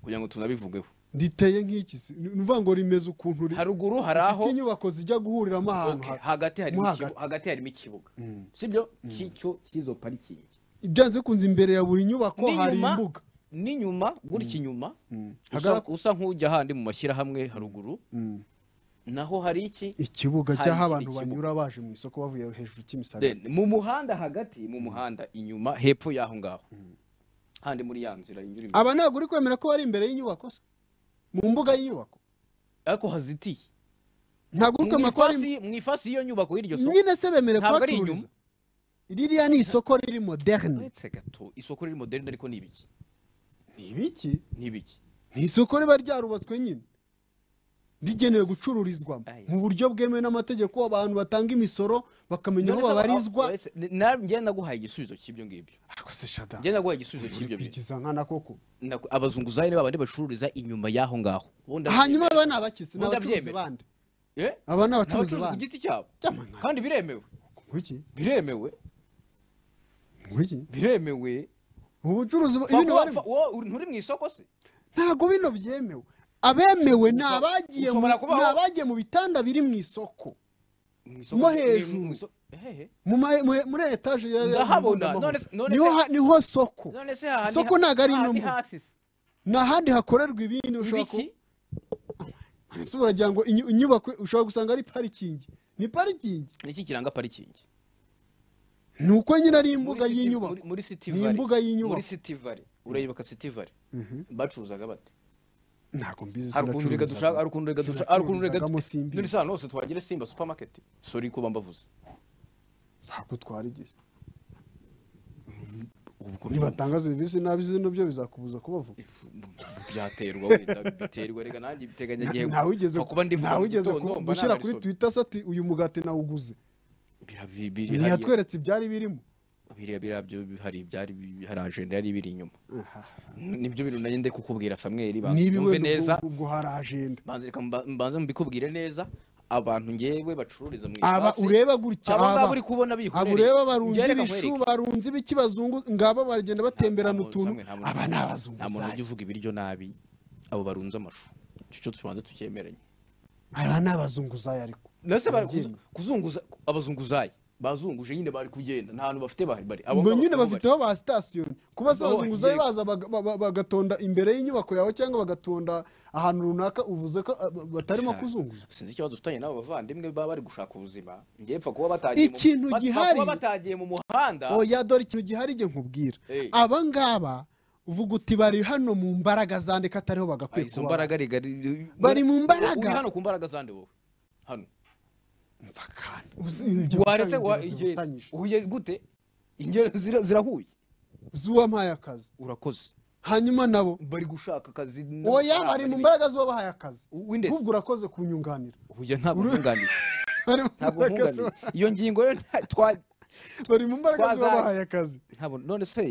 kugira ngo tunabivugeho riteye nk'iki si ni ukuvuga ngo rimeze ukuntu ri- haruguru hari aho rifite inyubako zijya guhuriramo ahantu Okay, ha- hagati harimo mo ikibu- hagati harimo ikibuga sibyo cy'icyo cy'izo parikingi byanze bikunze imbere ya buri nyubako hari N'inyuma- imbuga n'inyuma gutya inyuma usa- Hagara- usa nk'ujya ahandi mu mashyirahamwe haruguru naho hari iki ikibuga Hari cy'aho ikindi abantu kibuga. banyura baje mu isoko bavuye hejuru cy'imisagara Then, mu muhanda hagati mu muhanda inyuma hepfo y'aho ngaho handi muri ya nzira inyura imbere. aba ntabwo uri kwemera ko bari imbere y'inyubako se mu mbuga y'inyubako ariko hazitiye ntabwo uri mu kwemera ko bari ifasi- mu ifasi y'iyo nyubako y'iryo soko nyine se bemerewe Ntabwo ari inyuma. kuhacururiza ririya ni isoko riri moderne uretse gato isoko riri moderne ariko ni ibiki ni ibiki ni ibiki ni isoko riba ryarubatswe nyine rigenewe gucururizwamo Aya. mu buryo bwemewe n'amategeko abantu batanga imisoro bakamenya aho None se aho- babarizwa uretse- na- njye naguhaye igisubizo cy'ibyo ngibyo ariko se shada njye naguhaye igisubizo uri cy'ibyo bintu kwikiza nkana koko Naku- abazunguzayi ni babandi bacururiza inyuma y'aho ngaho Ubu ndabyemera. hanyuma aba ni abakisi ni Ubu abacuruzi ndabyemera. bandi Eh? aba ni abacuruzi Ni abacuruzi ku bandi giti cyabo Byamana. kandi biremewe Ngwiki, biremewe ngwiki. biremewe ubucuruzi bu- Fa- ibintu wa- barimo fa- wo- uri- nturi mu isoko se ntabwo bino byemewe abemewe ni Ushobora- abagiye mu- ushobora kubaho- ni abagiye mu bitanda biri mu isoko mu Mo ni- hejuru. mu iso- hehe. mu ma- mu- muri etaje ya- ya- Ndahabona. ya- None se- none niho se- ha- niho soko none se hahandi Isoko ha- ntabwo ari ino hahandi mbuga. hasi se. ni ahandi hakorerwa ibindi ushobora ibiki ku- ese uragira ngo inyu- inyubako ushobora gusanga ari parikingi ni parikingi ni iki kiranga parikingi ni uko nyine ari Muri imbuga City- y'inyubako muri- muri City Ni Valley. imbuga y'inyubako. muri City Valley urayibuka City Valley bacuruzaga bate ntabwo mbizi hari ukuntu reka dushaka hari ukuntu reka dushaka hari ukuntu reka sinacuruzagamo none simbizi se ahantu hose twagire simba supermarket sorry kuba mbavuze ntabwo twarigize ubwo nibatanga serivisi nabi zino byo bizakubuza kubavuga byaterwa wenda biterwa reka nanjye biteganyagihe ntawigeze kuba ndivuga mu ntawigeze gitondo, ku- mba gushyira nabarisobe. kuri twitter se ati uyu mugati nawuguze Bira- bi- biri hariya- ntiyatweretse ibyari birimo biriya biriya byo hari ibyari bi- hari ajenda yari biri inyuma nibyo bintu nanjye ndikukubwira samweli banza niba ubyumve iwe neza ubwo hari ajenda banza reka mba- mbanze mbikubwire neza abantu ngewe bacururiza mu aba ifasi, ureba gutya aba ngaba aba uri kubona bihorere aba ureba barunze ibishu barunze ibiki bazungu ngaba bagenda batemberana utuntu aba ni nta muntu ujya abazunguzayi uvuga ibiryo nabi abo barunze amashu icyo cyo tubanze tucyemeranye aba ni abazunguzayi ariko nase bari kuzu- Ababyeyi. kuzunguza abazunguzayi bazunguje nyine bari kugenda nta hantu bafite bahari bari ngo ngabo nyine nibo bafite aho ba sitasiyo kuba se Abo abazunguzayi bagiye- baza baga- ba- ba- bagatonda imbere y'inyubako yawe cyangwa bagatonda ahantu runaka uvuze ko ah, ba- batarimo Cyane. kuzunguza sinzi ikibazo dufitanye n'abo bavandimwe baba bari gushaka ubuzima ngewe mpfa kuba batagiye mu- Ikintu bapfa gihari. kuba batagiye mu muhanda oya dore ikintu gihari igihe nkubwira Eh. aba ngaba uvuga uti bari hano mu mbaraga zandika atariho Ay, bagakwiye izo kuba mbaraga rigari Bari mu mbaraga. uri hano ku mbaraga zande wowe hano Umva kandi, uzi- ibyo waretse gutanga wa ingero igihe zibusanyije. uhuye gute ingero zira- zirahuye z'uwampaye akazi urakoze hanyuma nabo bari gushaka akazi oya bari mu mbaraga z'uwabahaye akazi Windesi. ahubwo urakoze kunyunganira uhuye ntabwo nkunganira bari mu ntabwo mbaraga nkunganira z'uwa- iyo ngingo yo nta- twa bari mu mbaraga Twaza- z'uwabahaye akazi ntabwo none se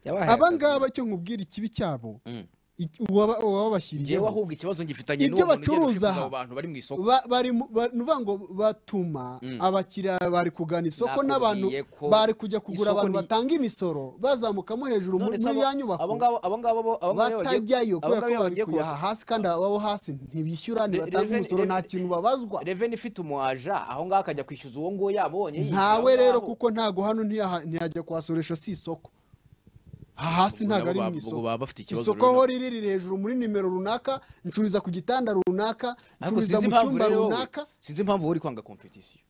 yabahaye aba akazi. ngaba cyo nkubwira ikibi cyabo Mm. iki- uwaba- njyewe uwabashyiriyeho ahubwo ikibazo ngifitanye Ibyo n'uwo muntu ugenda bacuruza ucuruza aha. abo bantu bari mu isoko Ba- bari mu- ba- ni ukuvuga ngo batuma abakiriya bari kugana isoko n'abantu Nakubwiye ko bari kujya kugura isoko abantu ni- batanga imisoro bazamukamo hejuru muri None se abo- ya nyubako abo ngabo abo ngabo bo- abo ngabo bagiye- batajyayo abo kubera ngabo ko bari bagiye kuyaha kubasa- hasi kandi ababo hasi ntibishyura Re- ntibatanga Reven- umusoro nta Reven- kintu babazwa reveni ifite umuaja aho ngaho akajya kwishyuza uwo nguwo yabonye ntawe rero kuko ntago hano ntiyaha- ntiyajya kuhasoresha si isoko aha hasi Ubwo ntago ari nabo mu ba- ubwo isoko baba bafite ikibazo isoko rero aho nabo. riri riri hejuru muri nimero runaka ncururiza ku gitanda runaka ariko ncururiza sinzi mu impamvu cyumba rero wowe- runaka sinzi impamvu wowe uri kwanga kompetisiyo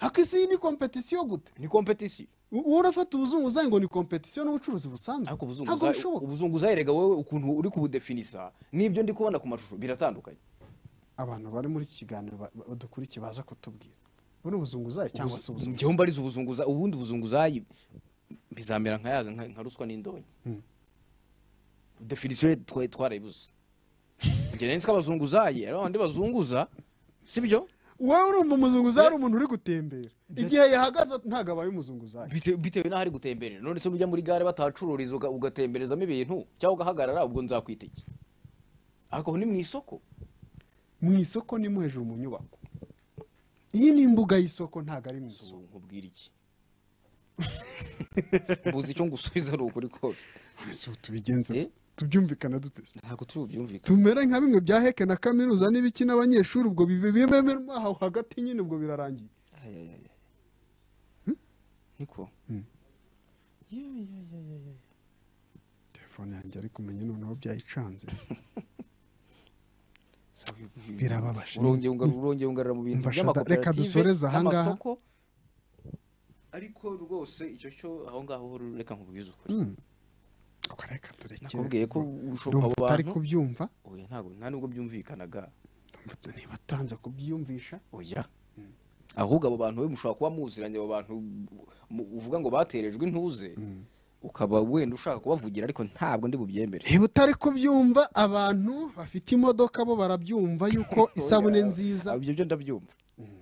ariko isi iyi ni kompetisiyo gute ni kompetisiyo wowe urafata ubuzunguzayi ngo ni kompetisiyo n'ubucuruzi busanzwe ntabwo ariko ubuzunguzayi bishoboka ubuzunguzayi rega wowe ukuntu uri kubudefinisa n'ibyo ndi kubona ku mashusho biratandukanye abantu bari muri iki kiganiro ba- ba- badukurikiye baza kutubwira buno ubuzunguzayi cyangwa se ubuzunguzayi njyewe mbariza ubuzunguzayi ubundi ubuzunguzayi bizamera nka yaza nka nka ruswa n'indonyi definisiyo twari twarayibuze njye nari nzi ko abazunguzayi ari abandi bazunguza sibyo wowe urumva umuzunguzayi ari umuntu uri gutembera igihe yahagaze ntabwo abaye umuzunguzayi Bite- bitewe n'aho ari gutemberera none se ujya muri gare batahacururiza uga- ugatemberezamo ibintu cyangwa ugahagarara ubwo nzakwita iki ariko ni mu isoko mu isoko ni mu hejuru mu nyubako iyi ni imbuga y'isoko ntabwo ari mu isoko nkubwira iki mbuze icyo ngusubiza ari ukuri kose ese ubu tubigenze Eh? tu- tubyumvikana duteze ntabwo tubyumvikana tumere nka bimwe bya heke na kaminuza n'ibiki n'abanyeshuri ubwo bibemerwa aho hagati nyine ubwo birarangiye Ay, ay, ay, ay. niko Ya, ya, ya, ya, ya. telefone yanjye ari kumenya noneho byayicanze Sawa, ibi- birababaje urongeye unga- urongeye ungarura mu bintu Umva shada, by'amakoperative reka dusoreze aha ngaha. n'amasoko. ariko rwose icyo cyo aho ngaho ho reka nkubwize ukuri Ubwo reka turekere nakubwiye ko ushoboka Urumva abo utari bantu kubyumva oya ntabwo nta nubwo byumvikanaga Urumva ntibatanze kubyiyumvisha oya ahubwo abo bantu we mushobora kuba muziranye abo bantu mu- uvuga ngo baterejwe intuze ukaba wenda ushaka kubavugira ariko ntabwo ndi bubyemere reba utari kubyumva abantu bafite imodoka bo barabyumva yuko isabune nziza Oya, ibyo byo ndabyumva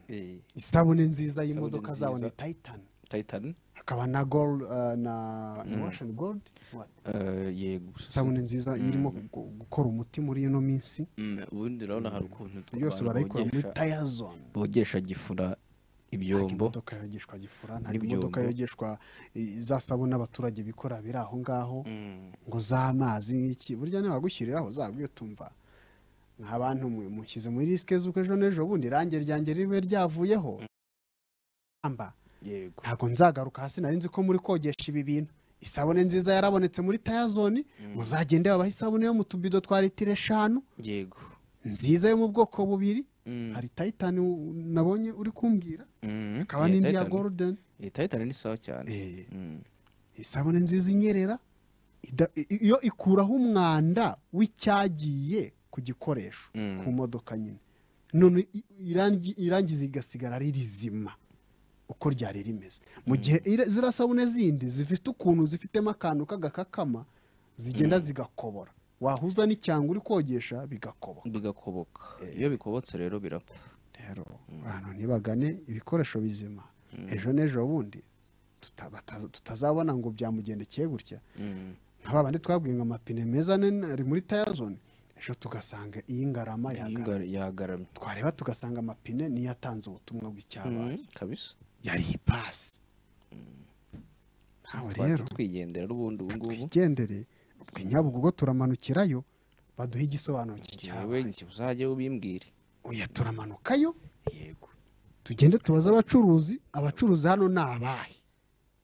Eh, isabune nziza y'imodoka nziza. zabo ni tayitani Titan hakaba na gold uh, na mm. washington gold What? eh, yego isabune nziza irimo gu- gukora umuti muri ino minsi Mm, ubundi urabona hari ukuntu yose barayikora muri bogesha- tire zone bogesha gifura ntabwo ibyombo imodoka yogeshwa gifura ntabwo N'ibyombo. imodoka yogeshwa i- za sabune abaturage bikora biri aho ngaho Mm, ngo z'amazi nk'iki burya nibagushyiriraho zabwiye utumva nka bantu mwe mushyize muri risike z'uko ejo n'ejo bundi irange ryanjye ribe ryavuyeho amba yego ntabwo nzagaruka hasi nari nzi ko muri kogesha ibi bintu isabune nziza yarabonetse muri tayazoni muzagende babaha isabune yo mu tubido twa litiro eshanu yego nziza yo mu bwoko bubiri Mm, hari tayitani u- nabonye uri kumbwira mm, hakaba yeah, n'indi ya Titan. goludeni Eh, Titan ni sawa cyane Mm. isabune nziza inyerera ida- i- iyo ikuraho umwanda w'icyagiye ku gikoresho Mm. ku modoka nyine none i- irangi- irangiza rigasigara ari rizima uko ryari rimeze mu gihe ira- ziriya sabune zindi zifite ukuntu zifitemo akantu k'agakakama zigenda zigakobora wahuza n'icyanga uri kogesha bigakoboka bigakoboka iyo bikobotse rero birapfa rero abantu ntibagane ibikoresho bizima ejo n'ejo bundi tuta- bataza- tutazabona ngo byamugendekeye gutya Mm. nka ba bandi twabwiye ngo amapine meza nini ari muri tayazone ejo tugasanga iyi ngarama yagara Yinga- yagaramye twareba tugasanga amapine niyo atanze ubutumwa bw'icyabaye Mm, kabisa yari ipasi nawe rero twajya twigendera n'ubundi ubu ngubu twigendere ubwo i nyabugogo turamanukirayo baduhe igisobanuro njyewe cy'icyabaye njye uzajye ubimbwire oya turamanukayo yego tugende tubaze abacuruzi abacuruzi hano ni abahe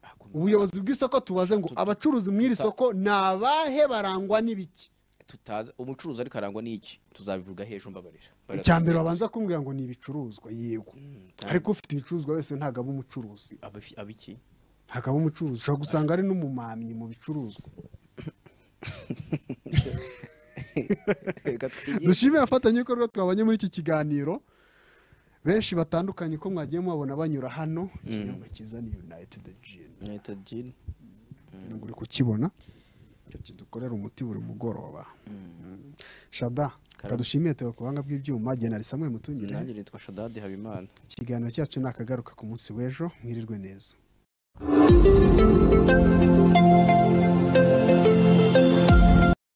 Ako ubuyobozi bw'isoko tubaze ngo abacuruzi muri iri soko ni abahe barangwa n'ibiki tutaza umucuruzi ariko arangwa n'iki tuzabivuga hejuru mbabarira icya mbere babanza kumbwira ngo ni ibicuruzwa yego ariko ufite ibicuruzwa wese ntabwo aba umucuruzi Abafi- abiki ntabwo aba umucuruzi ushobora gusanga ari n'umumamyi mu bicuruzwa reka twigire dushimire abafatanyabikorwa twabonye muri iki kiganiro benshi batandukanye ko mwagiye mubabona banyura hano ikinyobwa cyiza ni united gin Leta Jean. ntabwo uri kukibona icyo kidukorera umuti buri mugoroba Mm. shada kadushimiye tuba ku buhanga bw'ibyuma genali samuel mutungire nanjye nitwa shadadi habimana ikiganiro cyacu ni akagaruka ku munsi w'ejo mwirirwe neza